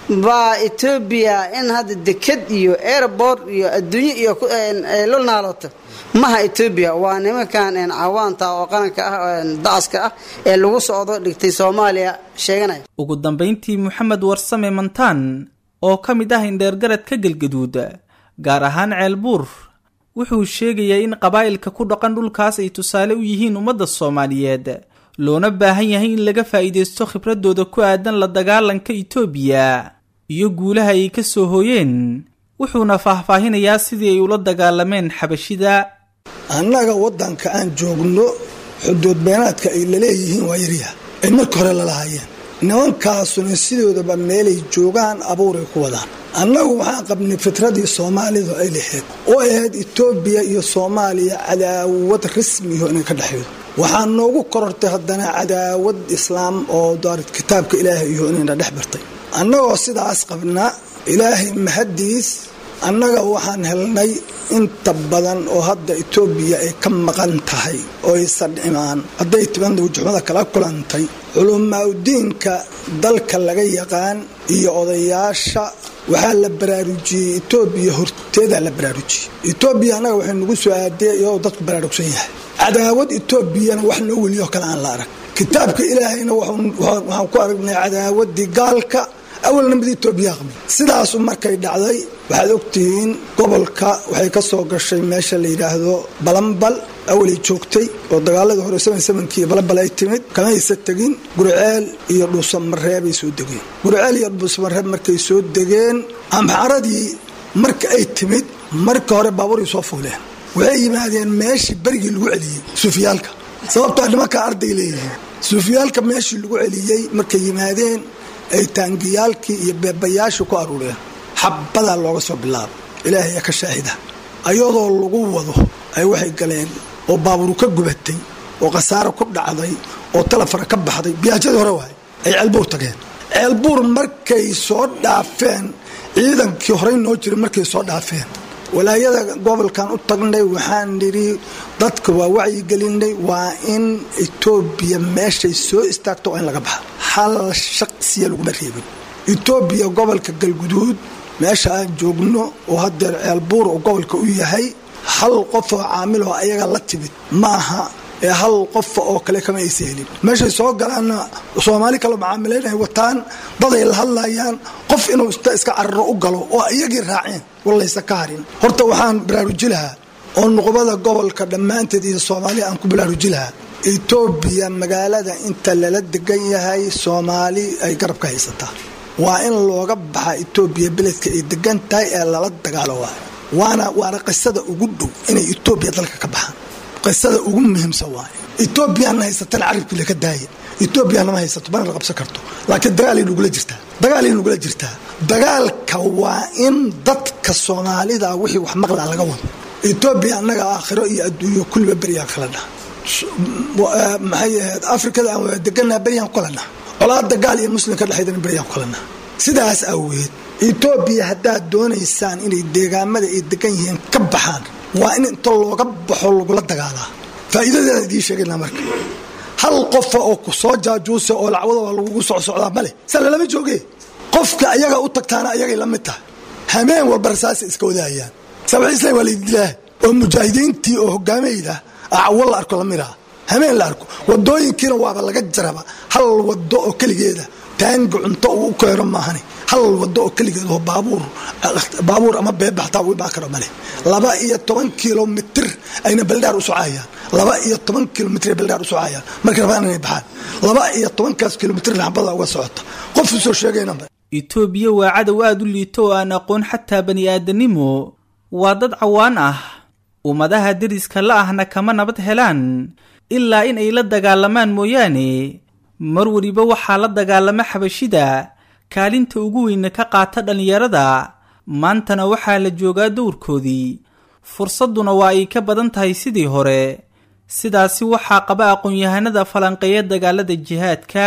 baa etoobiya in hadda deked iyo airport iyo adduunyo iyo lol naaloto maha etoobiya waa nimankan cawaanta oo qaranka ah dacaska ah ee lagu socdo dhigtay soomaaliya sheeganaya ugu dambayntii moxamed warsame mantaan oo ka mid ah indheergarad ka gelgaduud gaar ahaan ceelbuur wuxuu sheegayaa in qabaa'ilka ku dhaqan dhulkaas ay tusaale u yihiin ummadda soomaaliyeed loona baahan yahay in laga faa'iidaysto khibradooda ku aadan la dagaalanka itoobiya iyo guulaha ay ka soo hooyeen wuxuuna faahfaahinayaa sidii ay ula dagaalameen xabashida annaga waddanka aan joogno xuduud beenaadka ay laleeyihiin waa yaryaha ay marka hore lalahaayeen nimankaasuna sidoodaba meelay joogaan abuuray ku wadaan annagu waxaan qabnay fitradii soomaalidu ay lahayd oo ahayd etoobiya iyo soomaaliya cadaawad rasmiho inay ka dhexaydo waxaa noogu korortay haddana cadaawad islaam oo daarid kitaabka ilaahay iyo inayna dhex bartay annagoo sidaas qabnaa ilaahay mahadiis annaga waxaan helnay inta badan oo hadda etoobiya ay ka maqan tahay oo aysan dhimaan hadday tibanda wajixumada kala kulantay culamaaudiinka dalka laga yaqaan iyo odayaasha waxaa la baraarujiyey etoobiya horteedaa la baraarujiyey etoobiya annaga waxay nagu soo aadee iyadoo dadku baraarugsan yahay cadaawad etoobiyana wax noo weliyoo kale aan la arag kitaabka ilaahayna waxaan ku aragnay cadaawadii gaalka awalna mid etoobiya qabay sidaasu markay dhacday waxaad ogtihiin gobolka waxay ka soo gashay meesha la yidhaahdo balambal awalay joogtay oo dagaaladii hore kii balambal ay timid kamaysa tegin guriceel iyo dhuusamareebay soo degeen guriceel iyo dhuusamareeb markay soo degeen amxaradii marka ay timid marka hore baabuuray soo fuuleen waxay yimaadeen meeshii berigii lagu celiyey suufiyaalka sababtoo nimankaa arday leeyihiin suufiyaalka meeshii lagu celiyey markay yimaadeen ay taangiyaalkii iyo beebayaashii ku aruureen xabbadaa looga soo bilaaba ilaahay yaa ka shaahida ayadoo lagu wado ay waxay galeen oo baaburu ka gubatay oo khasaaro ku dhacday oo talafara ka baxday biyaajadii hore waay ay ceelbuur tageen ceelbuur markay soo dhaafeen ciidankii horey noo jiray markay soo dhaafeen walaayada gobolkan u tagnay waxaan nidhi dadka waa wacyigelinay waa in etoobiya meeshay soo istaagto oo in laga baxa hal shaqsiya laguma reebin etoobiya gobolka galguduud meesha aan joogno oo hadeer ceelbuur oo gobolka u yahay hal qof oo caamiloo ayaga la timid maaha ee hal qofa oo kale kama aysa helin meeshay soo galaanna soomaali kale macaamilaynay wataan daday la hadlayaan qof inuu ista iska cararo u galo oo iyagii raaceen wallaysa ka harin horta waxaan baraaruji lahaa oo nuqbada gobolka dhammaanteed iyo soomaaliya aan ku baraaruji lahaa etoobiya magaalada inta lala degan yahay soomaali ay garab ka haysataa waa in looga baxa etoobiya beledka ay degan tahay ee lala dagaalo waayo waana waana qisada ugu dhow inay etoobiya dalka ka baxaan qisada ugu muhiimsan waayo etoobiyaana haysatana carabkii laka daaya etoobiyana ma haysato mana la qabsan karto laakiin dagaalay nugula jirtaa dagaalay nugula jirtaa dagaalka waa in dadka soomaalida wixii wax maqlaa laga wado etoobiya annaga aakhiro iyo adduunyo kulliba beryaa kala dhaha maxay ahayd afrikada aan wada deganaa beryaan kala dhaha colaada gaal iyo muslimka dhexeydana beryaan kala dhaha sidaas awgeed etoobiya haddaad doonaysaan inay deegaamada ay degan yihiin ka baxaan waa in inta looga baxo lagula dagaalaa faa'iidadeeda idiin sheegaynaa marka hal qofa oo ku soo jaajuusa oo lacwadooda lagugu socsocdaa male sa lalama jooge qofka ayaga u tagtaana ayagay la mid tahay hameen walba rasaasa iska wadaayaan sabci islam waa laydilaa oo mujaahidiintii oo hogaamayda acawo la arko lamid ah hameen la arko wadooyinkiina waaba laga jaraba hal wado oo keligeeda taanga cunto uu u keeno maahani hal wado oo keligeed oo baabuur baabuur ama beebaxtaa uu baa karo male laba iyo toban kilomitir ayna beldhaar u socayaan laba iyo toban kilomitr beldhaar u socayaan markay rabaan inay baxaan laba iyo tobankaas kilomitr xabada uga socota qof usoo sheegayna itoobiya waa cadow aada u liito oo aan aqoon xataa bani aadanimo waa dad cawaan ah ummadaha deriska la ahna kama nabad helaan ilaa in ay la dagaalamaan mooyaane mar weliba waxaa la dagaalama xabashida kaalinta ugu weyna ka qaata dhallinyarada maantana waxaa la joogaa dowrkoodii fursadduna waa ay ka badan tahay sidii hore sidaasi waxaa qaba aqoon-yahanada falanqeeya dagaalada jihaadka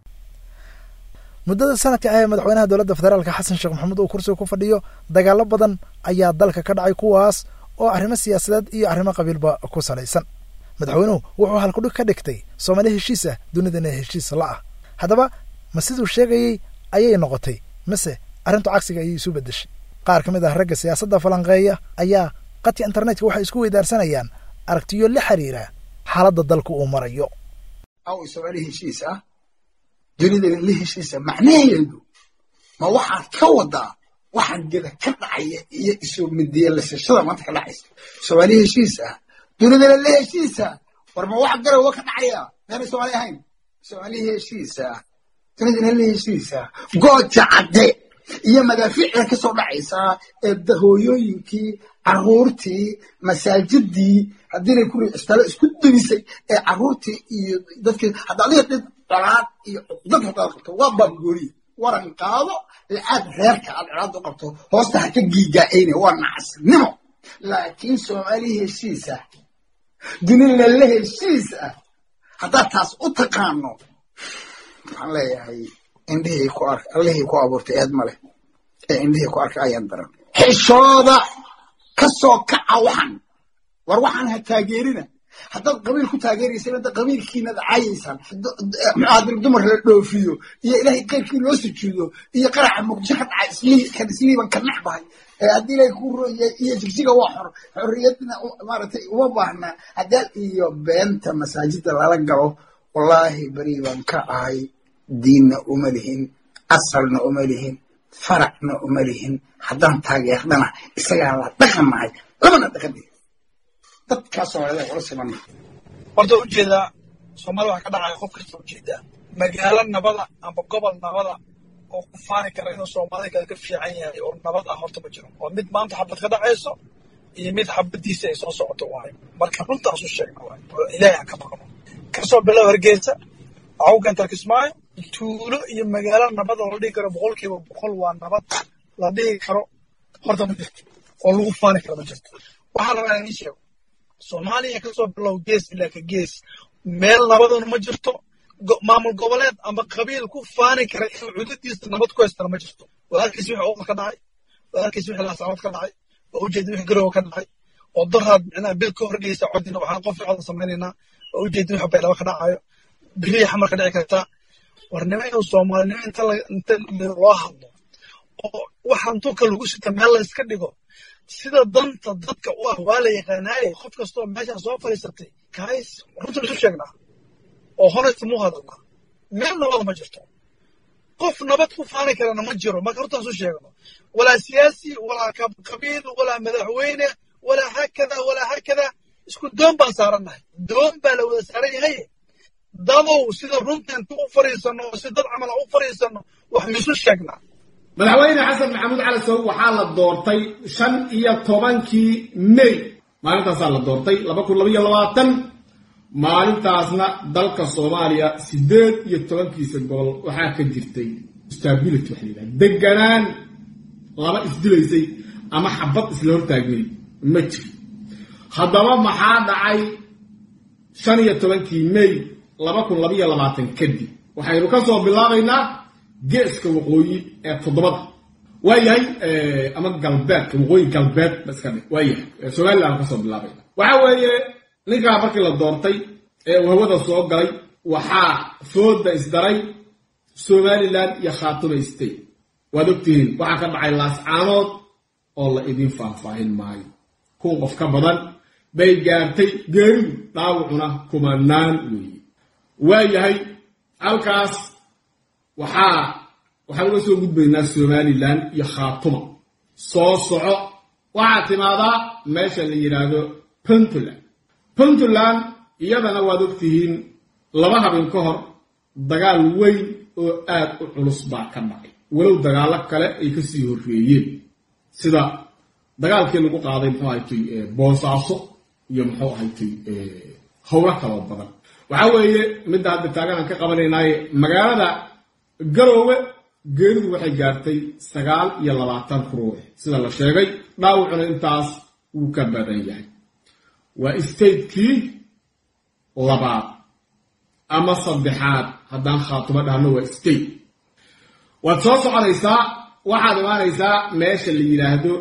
muddada sanadka ah ee madaxweynaha dowladda federaalka xasan sheekh maxamuud uu kursiga ku fadhiyo dagaalo badan ayaa dalka ka dhacay kuwaas oo arrimo siyaasadeed iyo arrimo qabiilba ku salaysan madaxweynuhu wuxuu halkudhig ka dhigtay soomaali heshiis ah dunidana heshiis la ah haddaba ma siduu sheegayey ayay noqotay mise arrintu cagsiga ayay isu beddeshay qaar ka mid ah ragga siyaasadda falanqeeya ayaa qadka internetka waxay isku weydaarsanayaan aragtiyo la xiriira xaaladda dalka uu marayo aw soomaali heshiis ah dunidana la heshiisa macnaheedu ma waxaad ka wadaa waxaan geda ka dhacaya iyo isu midiya lasashada maanta ka dhacaysa soomaali heshiis ah dunidana la heshiisa war ma wax garowa ka dhacaya meena soomaali ahayn soomaali heshiisa dunidana la heshiisa gooja cadde iyo madaafiicda ka soo dhacaysa ee hooyooyinkii caruurtii masaajidii haddiinay ku riistaalo isku dumisay ee caruurtii iyo dadkii hadda adiga dhid colaad iyo cuqdad haddaad qabto waa baangooliya waran qaado lacaad reerka aad colaad u qabto hoosta ha ka giigaacayne waa nacasnimo laakiin soomaali heshiis ah dunida la heshiis ah haddaad taas u taqaano waxaan leeyahay indhihii ku ark allihii ku abuurtay eed ma leh ee indhihii ku arka ayaan daran xishooda ka soo kaca waxan war waxaan ha taageerina haddaad qabiil ku taageeraysa hadda qabiilkiinad caayaysaan muxaadir dumar la dhoofiyo iyo ilaahay keyrkii loo sujuudo iyo qaraca muqdisho ka dhaca kan isliiban ka necbahay haddii ilaahay ku roya iyo jigjiga waa xor xorriyadna maaragtay uma baahna haddaal iyo beenta masaajida lala galo wallaahi beri baan ka ahay diinna uma lihin asalna uma lihin faracna uma lihin haddaan taageerdana isagaa la dhaqanahay labana dhaqani dadkaa soomaalida ula siman horta ujeedaa soomaalida waxaa ka dhacaya qof kasta ujeedaa magaalo nabada amba gobol nabada oo ku faani kara inuu soomaalida kale ka fiican yahay oo nabad ah horta ma jiro oo mid maanta xabad ka dhacayso iyo mid xabadiisa ay soo socoto waayo marka runtaas u sheegna waayo oo ilaahay aan ka baqno kasoo bilow hargeysa awgan tarkismaayo tuulo iyo magaalo nabad oo la dhihi karo boqolkiiba boqol waa nabad la dhihi karo horta ma jirto oo lagu faani karo ma jirto waxaan rabaa inaan ii sheego soomaaliya kasoo bilow gees ilaa ka gees meel nabaduna ma jirto maamul goboleed ama qabiil ku faani kara inuu cudadiisa nabad ku haystana ma jirto walaalkiis wixii oqal ka dhacay walaalkiis wixii laasacad ka dhacay oo ujeeda wixii garowa ka dhacay oo daraad micnaha bil ka hordhigaysa codina waxaan qof ficada samaynaynaa oo ujeeda wixii baydhabo ka dhacayo biliya xamar ka dhici kartaa warnimo inuu soomaalinimo inta inta loo hadlo oo waxaan tulka lagu sita meel la iska dhigo sida danta dadka u ah waa la yaqaanaaye qof kastoo meeshaan soo fadhiisatay kays runta isu sheegnaa oo honest muu hadalnaa meel nabada ma jirto qof nabad ku faani karana ma jiro marka runtaan isu sheegno walaa siyaasi walaa qabiil walaa madaxweyne walaa hakada walaa hakada isku doon baan saarannahay doon baa la wada saaran yahay dadow sida runta intu u fadhiisanno oo si dad camal u fadhiisanno wax misu sheegnaa madaxweyne xasan maxamuud cali sow waxaa la doortay shan iyo tobankii may maalintaasaa la doortay laba kun laba iyo labaatan maalintaasna dalka soomaaliya siddeed iyo tobankiisa gobol waxaa ka jirtay stability waxa layidhaha deganaan laba isdilaysay ama xabad isla hortaagmay ma jiro haddaba maxaa dhacay shan iyo tobankii may laba kun laba iyo labaatan kadib waxaynu ka soo bilaabaynaa geeska waqooyi ee toddobada waa yahay ama galbeedka waqooyi galbeed ba iska dhig waa yahay somaliland ka soo bilaabayna waxa weeye ninkaa markii la doortay ee uu hawada soo galay waxaa fooda isdaray somaliland iyo khaatuma state waad ogtihiin waxaa ka dhacay laascaanood oo la idin faahfaahin maayo kun qof ka badan bay gaartay geeridu dhaawacuna kumanaan weeye waa yahay halkaas waxaa waxaan uga soo gudbaynaa somaliland iyo khaatuma soo soco waxaa timaadaa meesha la yidhaahdo puntland puntland iyadana waad ogtihiin laba habeen ka hor dagaal weyn oo aad u culus baa ka dhacay walow dagaallo kale ay ka sii horreeyeen sida dagaalkii lagu qaaday muxuu ahaytay boosaaso iyo muxuu ahaytay howlo kaloo badan waxaa weeye midda hadda taaganaan ka qabanaynaaye magaalada garoowe geeridu waxay gaartay sagaal iyo labaatan ruux sida la sheegay dhaawacuna intaas wuu ka badan yahay waa statekii labaad ama saddexaad haddaan khaatumo dhahno waa state waad soo soconaysaa waxaad imaanaysaa meesha la yidhaahdo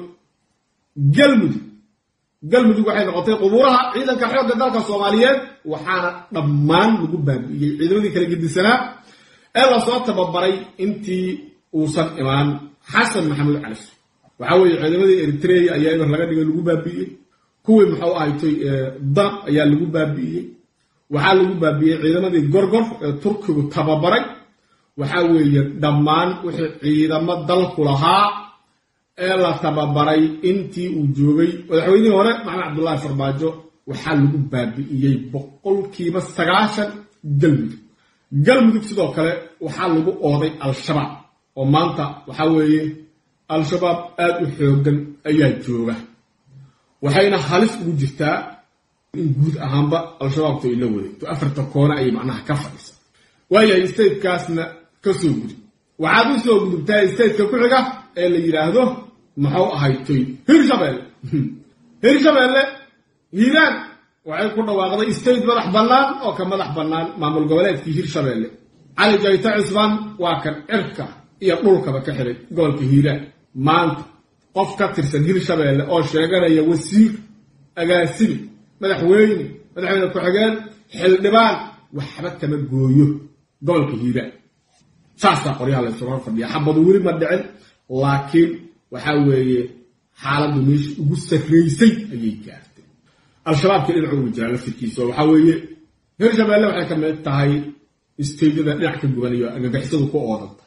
galmudug galmudug waxay noqotay qubuuraha ciidanka xoogga dalka soomaaliyeed waxaana dhammaan lagu baabi'iyey ciidamadii kala gedisanaa ee lasoo tababaray intii uusan imaan xasan maxamuud cali waxaa weeye ciidamadii eritrea ayaa eber laga dhigay lagu baabi'iyey kuwii muxuu ahaytay dab ayaa lagu baabi'iyey waxaa lagu baabi'iyey ciidamadii gorgor ee turkigu tababaray waxaa weeye dhammaan wixii ciidamo dalku lahaa ee la tababaray intii uu joogay madaxweynihii hore maxamed cabdullaahi farmaajo waxaa lagu baabi'iyey boqolkiiba sagaashan galmudug galmudug sidoo kale waxaa lagu ooday al-shabaab oo maanta waxaa weeye al-shabaab aada u xoogan ayaa jooga waxayna halis ugu jirtaa in guud ahaanba al-shabaabtu ay la wareegto afarta koone ayay macnaha ka fadhisa waayahay statekaasna ka soo gudub waxaad u soo gudubtaa stateka ku xiga ee la yidhaahdo muxuu ahaytoy hirshabeelle hirshabeelle hiiraan waxay ku dhawaaqday state madax bannaan oo ka madax bannaan maamul goboleedkii hirshabeelle cali jayta cismaan waa kan cirka iyo dhulkaba ka xiray gobolka hiiraan maanta qof ka tirsan hirshabeelle oo sheeganaya wasiir agaasimi madaxweyne madaxweyne ku-xigeen xildhibaan waxba kama gooyo gobolka hiiraan saasaa qoryaha la isuga fadhiya xabadu weli ma dhicin laakiin waxaa weeye xaaladdu meeshii ugu sarraysay ayay gaartay al-shabaabkii dhinacu ugu jiraa laftirkiisa oo waxaa weeye hirshabeelle waxay ka mid tahay isteydyada dhinac ka gubanayo agagixisadu ku oodanta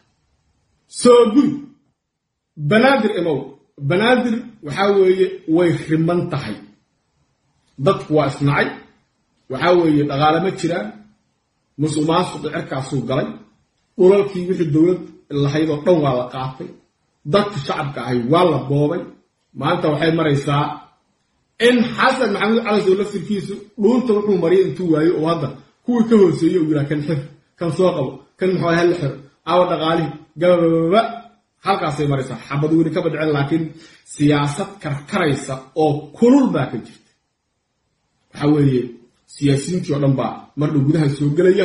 soo gudub banaadir imow banaadir waxaa weeye way riman tahay dadku waa isnacay waxaa weeye dhaqaale ma jiraan musuq maasuqi cirkaasuu galay dhulalkii wixii dowlad lahayd oo dhan waa la qaatay dadka shacabka ahay waa la boobay maanta waxay maraysaa in xasan maxamuud calasow laftirkiisu dhuunta wuxuu mariyay intuu waayo oo hadda kuwii ka hooseeyey uu yihaa kan xir kan soo qabo kan muxuu halla xiro aawa dhaqaalihi gabababa halkaasay maraysaa xabad weli kama dhicin laakiin siyaasad karkaraysa oo kulul baa ka jirta waxaa weeye siyaasiyiintii oo dhan baa mardhow gudaha soo gelaya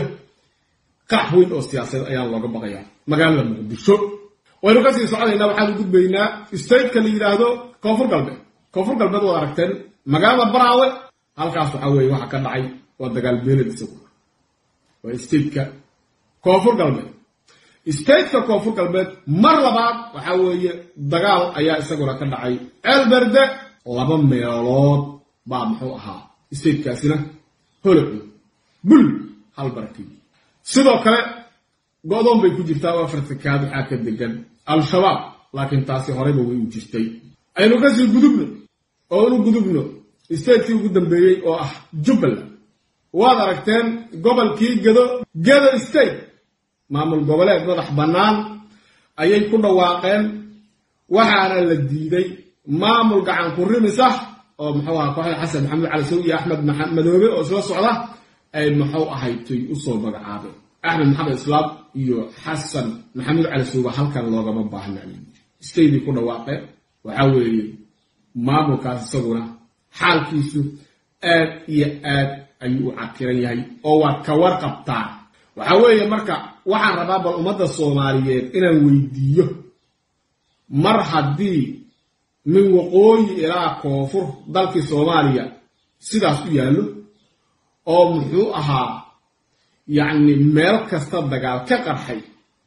qax weyn oo siyaasadeed ayaa looga baqaya magaalada muqdisho waynu kasii soconaynaa waxaan u gudbaynaa stateka la yidhaahdo koonfur galbeed koonfur galbeed waad aragteen magaalada baraawe halkaas waxaa weeye waxa ka dhacay waa dagaal beeled isagu waa stateka koonfur galbeed stateka koonfur galbeed mar labaad waxaa weeye dagaal ayaa isaguna ka dhacay ceelberde laba meelood baa muxuu ahaa statekaasina holoco bul hal barakii sidoo kale go-doon bay ku jirtaa oo afartakaad waxaa ka degan al-shabaab laakiin taasi horeyba way u jirtay aynu kasii gudubno oo inu gudubno statekii ugu dambeeyey oo ah jubbaland waad aragteen gobolkii gedo gedo state maamul goboleed madax bannaan ayay ku dhawaaqeen waxaana la diiday maamul gacan ku rimis ah oo muxuu aha kooxda xasan maxamed cali sow iyo axmed madoobe oo isla socda ay muxuu ahaytay usoo magacaabeen axmed maxamed islaam iyo xasan maxamuud cali sowba halkan loogama baahna staydii ku dhawaaqeen waxaa weeye maamulkaas isaguna xaalkiisu aad iyo aad ayuu u cakiran yahay oo waad ka warqabtaa waxaa weeye marka waxaan rabaa bal ummadda soomaaliyeed inaan weydiiyo mar haddii min waqooyi ilaa koonfur dalkii soomaaliya sidaas u yaallo oo muxuu ahaa yacni meel kasta dagaal ka qarxay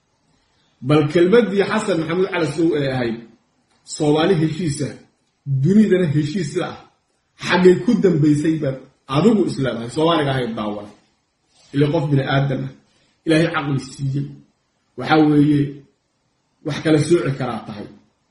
bal kelmaddii xasan maxamuud cali sow ee ahayd soomaali heshiisa dunidana heshiisla ah xaggay ku dambaysay baad adigu isleedahay soomaaliga ahayd daawan ile qof bini aadam ah ilaahay caqli siiyey waxaa weeye wax kala sooci karaa tahay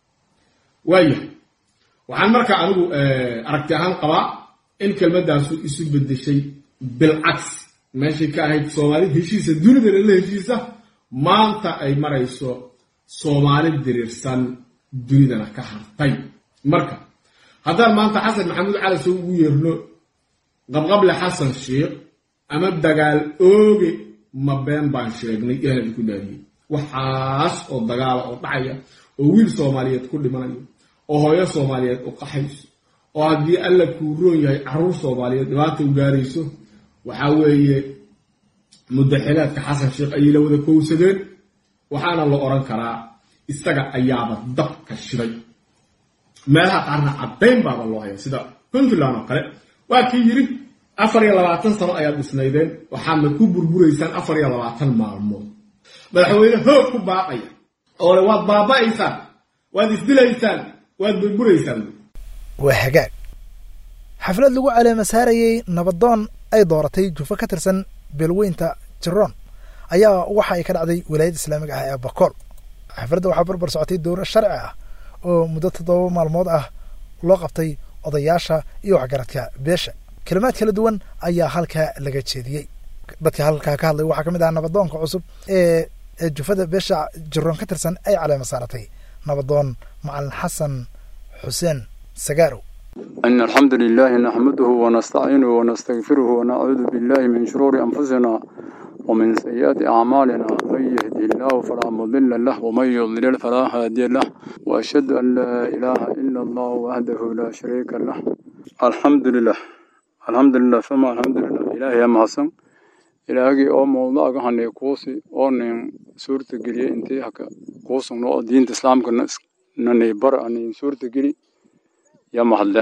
waayahay waxaan marka anigu aragti ahaan qabaa in kelmaddaasu isu beddeshay bilcagsi meeshay ka ahayd soomaali heshiisa dunidana la heshiisa maanta ay marayso soomaali diriirsan dunidana ka hartay marka haddaan maanta xasan maxamuud cali sow ugu yeerno qabqable xasan sheikh ama dagaal ooge ma been baan sheegnay ilahan idinku daadiyey waxaas oo dagaala oo dhacaya oo wiil soomaaliyeed ku dhimanayo oo hooyo soomaaliyeed u qaxayso oo haddii alla kuu roon yahay carruur soomaaliyeed dhibaata u gaarayso waxaa weeye mudaxilaadka xasan sheikh ayay la wada kowsadeen waxaana la odhan karaa isaga ayaaba dabka shiday meelaha qaarna caddayn baaba loo haya sida puntland oo kale waa kii yidhi afar iyo labaatan sano ayaad dhisnaydeen waxaadna ku burburaysaan afar iyo labaatan maalmood madaxweyne hoog ku baaqaya oo le waad baaba'aysaan waad isdilaysaan waad burburaysaan waa hagaag xaflad lagu caleema saarayey nabadoon ay dooratay jufo ka tirsan beelweynta jiroon ayaa waxa ay ka dhacday walaayadda islaamiga ah ee bakool xafladda waxaa barbar socotay dowro sharci ah oo muddo toddoba maalmood ah loo qabtay odayaasha iyo waxgaradka beesha kelimaad kala duwan ayaa halkaa laga jeediyey dadka halkaa ka hadlay waxaa ka mid ah nabadoonka cusub ee ee jufada beesha jiroon ka tirsan ay caleema saaratay nabadoon macalin xasan xuseen sagaarow إن الحمد لله نحمده ونستعينه ونستغفره ونعوذ بالله من شرور أنفسنا ومن سيئات أعمالنا من يهده الله فلا مضل له ومن يضلل فلا هادي له وأشهد أن لا إله إلا الله وحده لا شريك له الحمد لله الحمد لله ثم الحمد لله إلهي يا محسن إلهي أو موضوع هني كوسي أو نين سورة جري أنت هكا كوسن نو دين الإسلام كنا نني بر أني سورة جري يا محله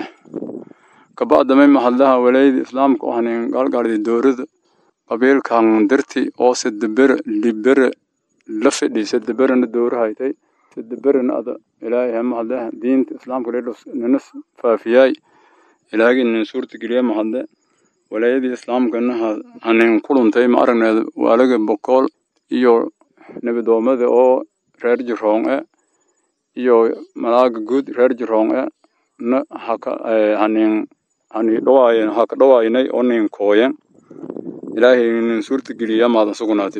كبعد ما محلها وليد إسلام كوهنين قال قال دورد qabiilkan dirti oo saddeber liber la fidhi saddeberana dowra haytay saddeberana ada ilaahay hamahadle diinta islaamka ledhos nina faafiyay ilaahagi nin suurta geliya mahadle walaayadii islaamkana hanin kuluntay ma aragneed waalaga bokool iyo nabadoomada oo reer jiroon e iyo malaaga guud reer jiroon e na haka hanin hani dhawaayen haka dhawaaynay oo nin kooyen ilaahay nin suurta geliya maadan sugnaatay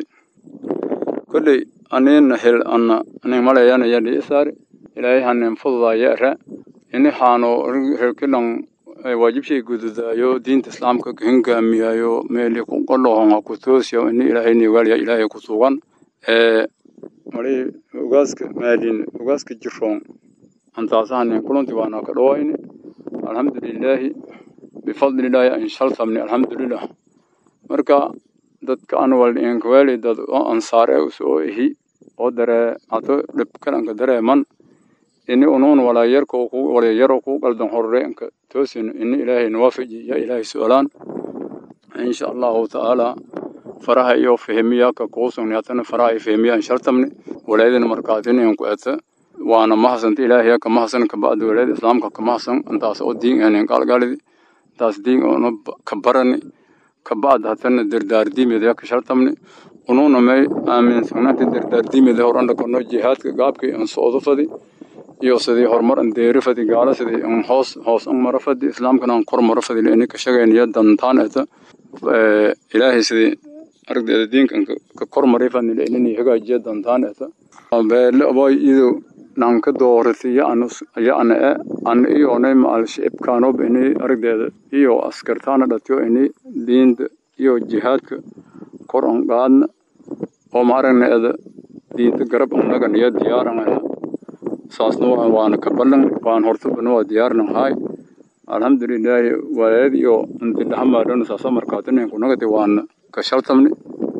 kolley anina hel ana anin malayana yadhi isaari ilaahay hanin fududaya ra ini haano herkilan waajibshay gududaayo diinta islaamka hingaamiyayo meeli kuqalohon ha ku toosiyo ini ilaahay nigalya ilaahay ku sugan ee mali ugaaska maalin ugaaska jiroon antaasa hanin kulanti waana ka dhawayne alxamdulilaahi bifadlilaahi anshaltamni alxamdulilah marka dadka aan waldhiinkaweeli dad oo ansaar e usoo ihi oo daree hato dhibkalanka dareeman ini unuun walaayarko ku walayaro ku qaldan horreenka toosin ini ilaahay nawaafaji ya ilaahay su-alaan insha allahu tacaala faraha iyo fahmiya ka kuusugni hatana faraha iyo fahmiya anshartamni walaayadana markaatin inku eta waana mahasanta ilaahay ka mahasan kabacdi walaayada islaamka ka mahasan intaas oo diin enen gaalgaalidi intaas diin ono ka barani kabacd hatana dardaardiimeda ka shartamni ununa may aaminsannaanta dardaardiimeda horanda kono jihaadka gaabkii an socdo fadi iyo sidii horumar an deeri fadi gaala sidii an hoos hoos an maro fadi islaamkana an kor maro fadi ini ka shagayniya dantaan eta ilaahay sidii aragdeeda diinkan ka kor maray fadni inini hagaajiya dantaan eta beele aboy ido nanka doorati ya ana e ana iyonay maal shicibkaanob ini aragdeeda iyo askartaana dhatiyo ini diinta iyo jihaadka kor an qaadna oo ma aragneeda diinta garab annagan iyo diyaaran saasna waana ka ballan waan hortabana waa diyaaran haay alxamdulilaahi walaayad iyo antidhaxamaadhana saasa markaatinen kunagati waana ka shaltamni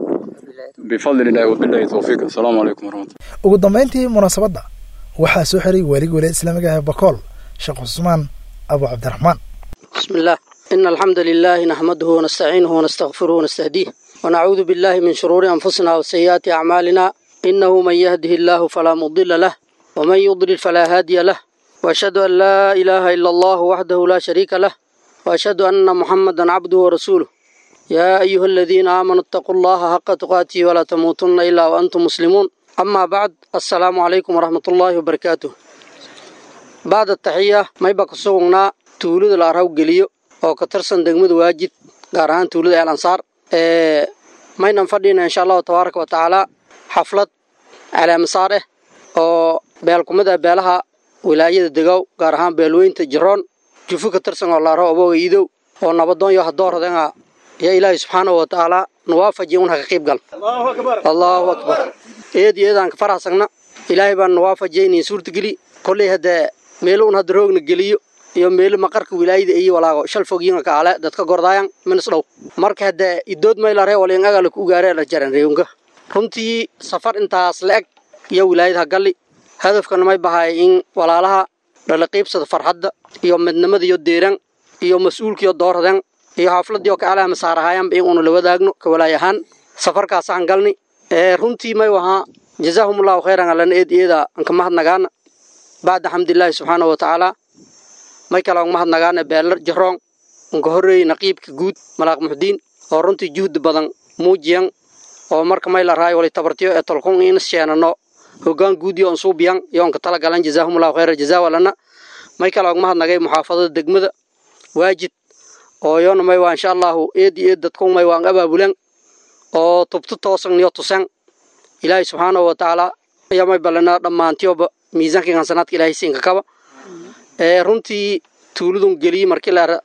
bifadlillahi wabillahi towfiiq assalaamu calaykum waraxmatullah ugu dambayntii munaasabadda waxaa soo xiray waaligii walaayada islaamiga ah ee bakool sheekh cusmaan abu cabdiraxmaan بسم الله إن الحمد لله نحمده ونستعينه ونستغفره ونستهديه ونعوذ بالله من شرور أنفسنا وسيئات أعمالنا إنه من يهده الله فلا مضل له ومن يضلل فلا هادي له وأشهد أن لا إله إلا الله وحده لا شريك له وأشهد أن محمدا عبده ورسوله يا أيها الذين آمنوا اتقوا الله حق تقاته ولا تموتن إلا وأنتم مسلمون أما بعد السلام عليكم ورحمة الله وبركاته بعد التحية ما يبقى سوغنا tuulada la arhaw geliyo oo ka tirsan degmada waajid gaar ahaan tuulada eel ansaar maynan fadhina insha allahu tabaaraka wa tacaala xaflad caleemasaar ah oo beelkumida beelaha wilaayada degow gaar ahaan beelweynta jiroon jufu ka tirsan oo la arhaw abooga iidow oo nabadoon yo hadoorradenga ya ilaahay subxaanahu wa tacaala nawaafaji un haka qiib gal allahu akbar eed iyo eedaan ka farahsagna ilaahay baan nawaafajiyaynin suurtageli kolley haddee meelo un hadda roogna geliyo iyo meelo maqarka wilaayada iyo walaago shal fogyiinga kaale dadka gordaayan minis dhow marka hadde idood maylare walin agala ku gaare la jaran reeyunga runtii safar intaas la eg iyo wilaayada galli hadafkana may bahay in walaalaha dhala qiibsada farxadda iyo midnimada iyo deeran iyo mas-uulkiyo doorradan iyo xaafladii oo ka alaama saarahayanba in uunu la wadaagno ka walaay ahaan safarkaasaan galni runtii may wahaa jazaahumullahu khayran alana eed eeda anka mahadnagaana bacda xamdilaahi subxaanahu watacaala may kale og mahadnagaane beelar jaroon unka horreeyey naqiibka guud malaaq muxdiin oo runtii juhdi badan muujiyan oo marka may la raayo wali tabartiyo ee tolkun in sheenano hoggaan guud iyo onsuubiyan iyo onka tala galan jazaahumullahu khayra jazaa walana may kale og mahadnagay muxaafadada degmada waajid oo yoona may waa insha allahu eed iyo eed dadkun may waan abaabulan oo tubtu toosan niyo tusan ilaahay subxaanahu watacaala ayaa may ballanaa dhammaantiyoba miisaanka hansanaadka ilaahay siinka kaba ee runtii tuuladun geliyey markii la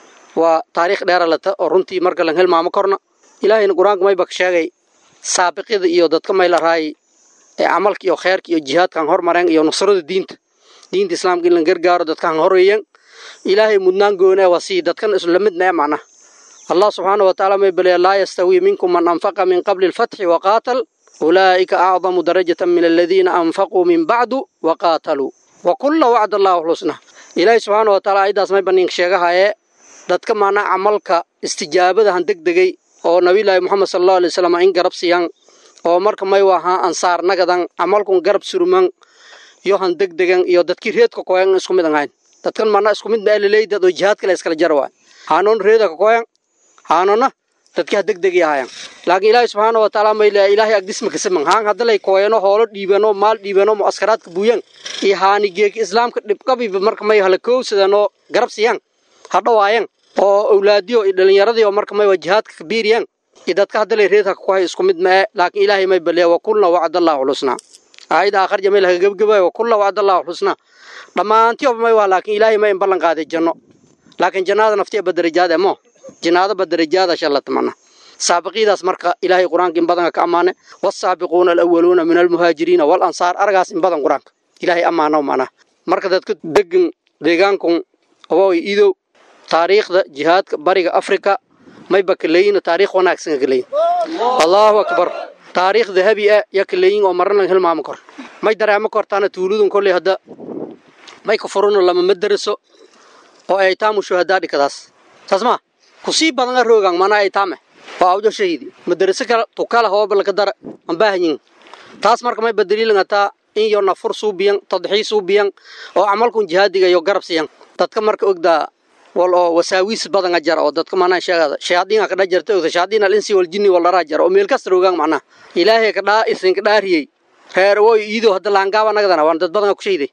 waa taariikh dheera lata oo runtii marka lan hilmaamo korna ilaahayna qur-aanka mayba ka sheegay saabiqyada iyo dadka may la raayay ee camalka iyo kheerka iyo jihaadkan hormareen iyo nusrada diinta diinta islaamka in la gargaaro dadkan horeeyeen ilaahay mudnaan goone waa sii dadkan isla mid mee macna allah subxaana wa tacaala may baleeya laa yastawi minkum man anfaqa min qabli alfatxi waqaatal ulaa'ika acdamu darajatan min aladiina anfaquu min bacdu waqaataluu wakulla wacda allahu xusna ilaahay subxaana wa taala ayadaas may baniinka sheegahayee dadka maanaa camalka istijaabadahan deg degay oo nabilaahi moxamed sala allahu alay wasalam in garab siyan oo marka may wahaa ansaar nagadan camalkun garab surman iyo han deg degan iyo dadkii reedka koyan isku mid ahayn dadkan maanaa isku mid baa laleey dad oo jihaadka la iskala jar waay haanoon reeda ka koyan haanona dadkii ha deg degi ahayan laakiin ilaahay subxaana wa tacaala may leeya ilaahay agdisma kasaman haan haddalay kooyano hoolo dhiibano maal dhiibano mucaskaraadka buuyan iyo haani geeki islaamka dhibqabiba marka may hala kowsadanoo garab siyan ha dhawaayan oo awlaadiyo iyo dhallinyaradii oo marka may waa jihaadka kabiiriyan iyo dadka haddalay reedka ka kohay isku mid mae laakiin ilaahay may baleeya wakulna wacdallahu xusnaa aayadda aakhar jamay laga gebgebaya wakulla wacdallahu xusnaa dhammaantiyoba may waa laakiin ilaahay may in ballan qaaday janno laakiin jannada naftiya badarajaad emo jinaado badarajaada shallata mana saabiqiidaas marka ilaahay qur-aanka in badanka ka ammaane wasaabiquuna alawaluuna min almuhaajiriina walansaar aragaas in badan qur-aanka ilaahay ammaano mana marka dadka degan deegaankun awooy idow taariikhda jihaadka bariga afrika mayba kaleeyina taariikh wanaagsan ka kaleeyin allahu akbar taariikh dahabi ah ya kaleeyin oo marna laga hilmaamo kor may dareemo kortaana tuuladun kolley hadda may ka furuno lama madaraso oo ay taamu shuhadaa dhikadaas saas maa kusii badanga roogan mana ay taame waa awjo shahidi madaraso kala tukala hooba laka dara aan baahanyin taas marka may badaliilangataa in yo nafur suubiyan tadxii suubiyan oo camalkun jihaadiga iyo garab siyan dadka marka ogdaa wal oo wasaawiis badanga jara oo dadka manaa sheegada shayaadiinka kadha jarta ogta shayaadiin alinsi wal jinni wal dharaa jara oo meel kasta roogan macnaha ilaahay ka dhaa isinka dhaariyey reer woy iido hadda laangaaba nagadana waan dad badanga ku shayday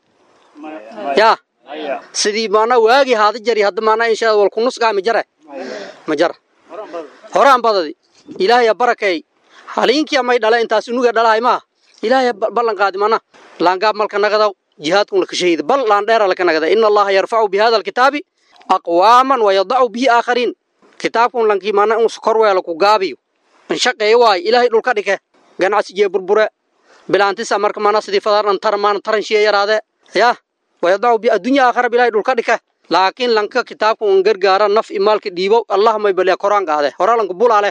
yaa sidii maanaa waagi haada jari hadda maanaa inshaa wal kunus gaami jare ma jara horaan badadi ilaahay barakay haliinkiya may dhala intaas unuga dhalahay maa ilaahay ballan qaadi mana laangaab malka nagadaw jihaadkun laka shahida bal laan dheera laka nagada ina allaha yarfacu bi hada alkitaabi aqwaaman wayadacu bihi aakhariin kitaabkun lankii maana in korweela ku gaabiyo in shaqeeyo waayo ilaahay dhulka dhike ganacsigiye burbure bilaantisa marka maana sidii fadaaran tar maana taranshiya yaraade yaa wayadacu bi addunya aakhara bilahay dhulka dhike laakiin lanka kitaabka un gargaara naf imaalka dhiibo allah may baliya koraan qaade horalanka bulaale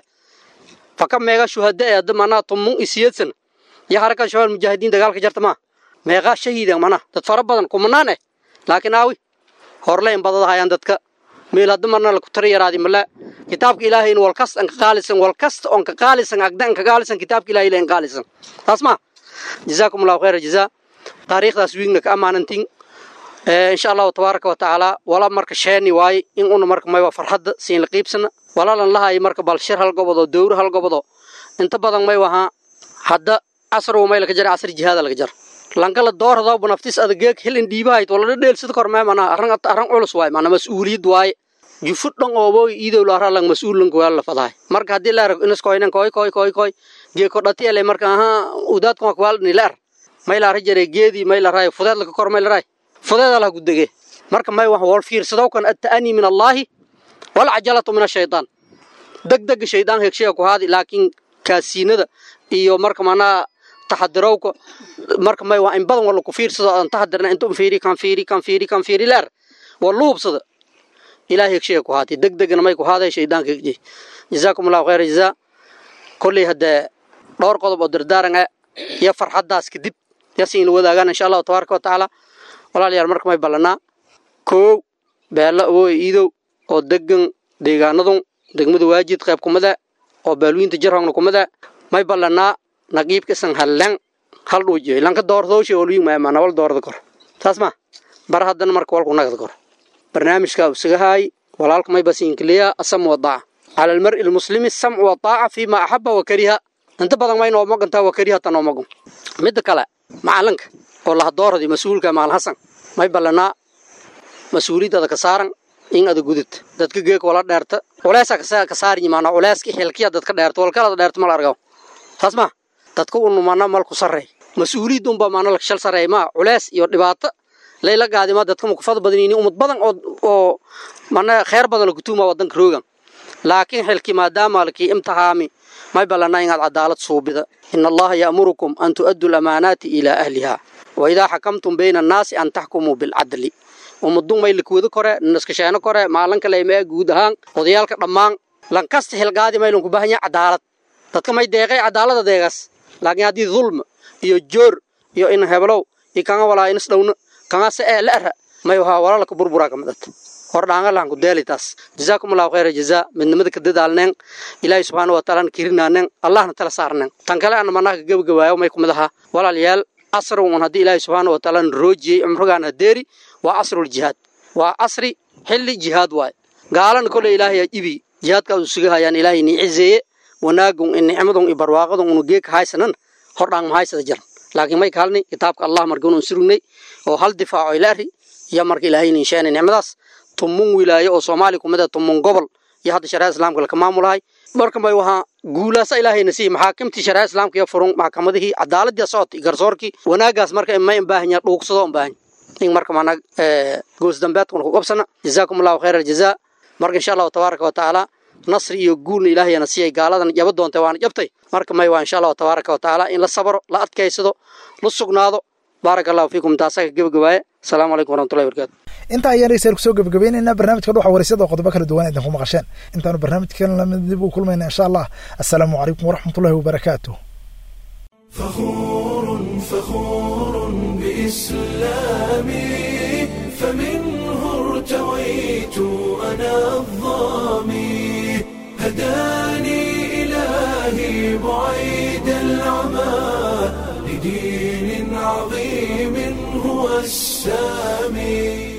faka meega shuhada ee hadda manaa tumun isiyadsan iyo harakan shabaal mujaahidiin dagaalka jarta maa meeqaa shahiidan mana dad fara badan kumanaan eh laakiin aawi horle in badadahayaan dadka meel hadda marna laku tara yaraadi male kitaabka ilaahayna walkasta an ka qaalisan walkasta on ka qaalisan agda an ka qaalisan kitaabka ilahay ilahin qaalisan taas maa jazaakum allahu khayra jazaa taariikhdaas wiigna ka ammaanantiin insha allahu tabaaraka wa tacaala wala marka sheeni waaye in una marka maywa farxadda siin la qiibsana walalan lahayo marka bal shir hal gobodo dowr hal gobodo inta badan may wahaa hadda casr may laka jara casr jihaada laka jar lankala dooradaw naftis adageeg hilin dhiibahayd walala dheelsida kor mee mana arran arran culus waay mana mas-uuliyad waaye jufud dhan ooboy iidow laara lang mas-uulanka waa la fadahay marka haddii la arag inaskoynan koy koy koy koy geeko dhati ele marka aha udaadkan waa kuwaalni la ar may laara jare geedii may laraay fudeed laka kor may laraay fudeeda laha gudege marka may wax wal fiirsadow kan atta'ani min allaahi wal cajalatu min ashaytaan degdega shaydaan hegsheega ku haadi laakiin kaasiinada iyo marka manaa taxadirowka marka may waa in badan wala ku fiirsado aan taxadirna inta un fiiri kan fiiri kan fiiri kan fiiri leer waa luubsada ilaah hegsheega ku haati degdegna may ku haaday shaydaanka hegjey jazaakum allahu khayra jazaa kolley haddee dhowr qodob oo dardaaran ah iyo farxaddaas kadib yasiin la wadaagaan insha allahu tabaaraka wa tacaala walaalayaal marka may ballanaa koow beella awooy iidow oo degan deegaanadun degmada waajid qayb kumada oo baalwiinta jarhongna kumada may ballanaa naqiibka isan hallan hal dhuujiyo lanka doordooshe olwiin maama nawal doorda kor taas ma bar haddana marka walku nagad gor barnaamijka usagahaay walaalka may basiinkiliya asam wadaaca cala almar'i almuslimi samcu wadaaca fiima axaba wa kariha inta badan may noo magantaa wa kariha ta noo magan midda kale macalinka oo lahadooradii mas-uulka maal hasan may ballanaa mas-uuliyadada ka saaran in ada gudud dadka geeka wala dheerta culeesa ka saarin maana culeeska xilkiya dadka dheerta walkalada dheerta mal argaw taas ma dadka unu mana malku sarreey mas-uuliyadda unba maana la shal sarreey ma culees iyo dhibaato layla gaadima dadka mukufada badanini umad badan oo oo mana kheer badan la kutuuma wadanka roogan laakiin xilki maadaama laki imtixaami may ballanaa inaad cadaalad suubida ina allaha ya'murukum an tu'addu lamaanaati ilaa ahliha wa idaa xakamtum bayna annaasi an taxkumuu bilcadli ummadun may lakwada kore naskasheeno kore maalanka laymaa guud ahaan odayaalka dhammaan lankasta xilgaadi may lanku baahan yahay cadaalad dadka may deeqay cadaalada deegaas laakiin haddii dulm iyo joor iyo in heblow iyo kanga walaa inas dhowna kanga se ee la ara may wahaa walaalka burburaa ka midata hor dhaangalaan ku deeli taas jazaakum allahu khayra jazaa midnimada ka dadaalneen ilaahay subxaana wa taala kirinaaneen allahna tala saarneen tan kale ana manaa ka gebagabaayo may kumid ahaa walaalayaal asrun haddii ilaahay subxaana wa taala roojiyey cumrigaan hadeeri waa casrul jihaad waa casri xilli jihaad waay gaalana kole ilaahay ibi jihaadkaas u sugahayaan ilaahay ni cizeeye wanaagun in nicmadun i barwaaqadun unu geeka haysanan hordhaan mahaysada jiran laakiin may kaalni kitaabka allah markaunu surugnay oo hal difaaco ilaari iyo marka ilaahay nin sheena nicmadaas tumun wilaayo oo soomaali kumid ah tumun gobol iyo hadda shariicada islaamka laka maamulahay marka may wahaa guulaasa ilaahayna siiy maxaakimtii shariicada islaamka iyo furun maxkamadihii cadaaladii socodkii garsoorkii wanaagaas marka may baahan yaha dhuugsado un baahan in marka mana goos dambeedkuna ku qabsana jazaakum allahu khayra aljazaa marka insha allahu tabaaraka wa tacaala nasri iyo guulna ilaahayana siiyay gaaladan jaba doontay waana jabtay marka may waa insha allahu tabaaraka wa tacaala in la sabro la adkaysado la sugnaado baaraka allahu fiikum taasaga gebagabaaye asalaamu calaykum waraxmatullahi barakaatu intaa ayaan dhegeystayaal kusoo gebagabaynaynaa barnaamijka dhuxa waraysyada oo qodobo kala duwan idinku maqasheen intaanu barnaamijkan lamid dib u kulmayna insha allah assalaamu calaykum waraxmatullahi wabarakaatu فخور فخور بإسلامي فمنه ارتويت أنا الظامي هداني إلهي بعيد العمى لدين عظيم هو السامي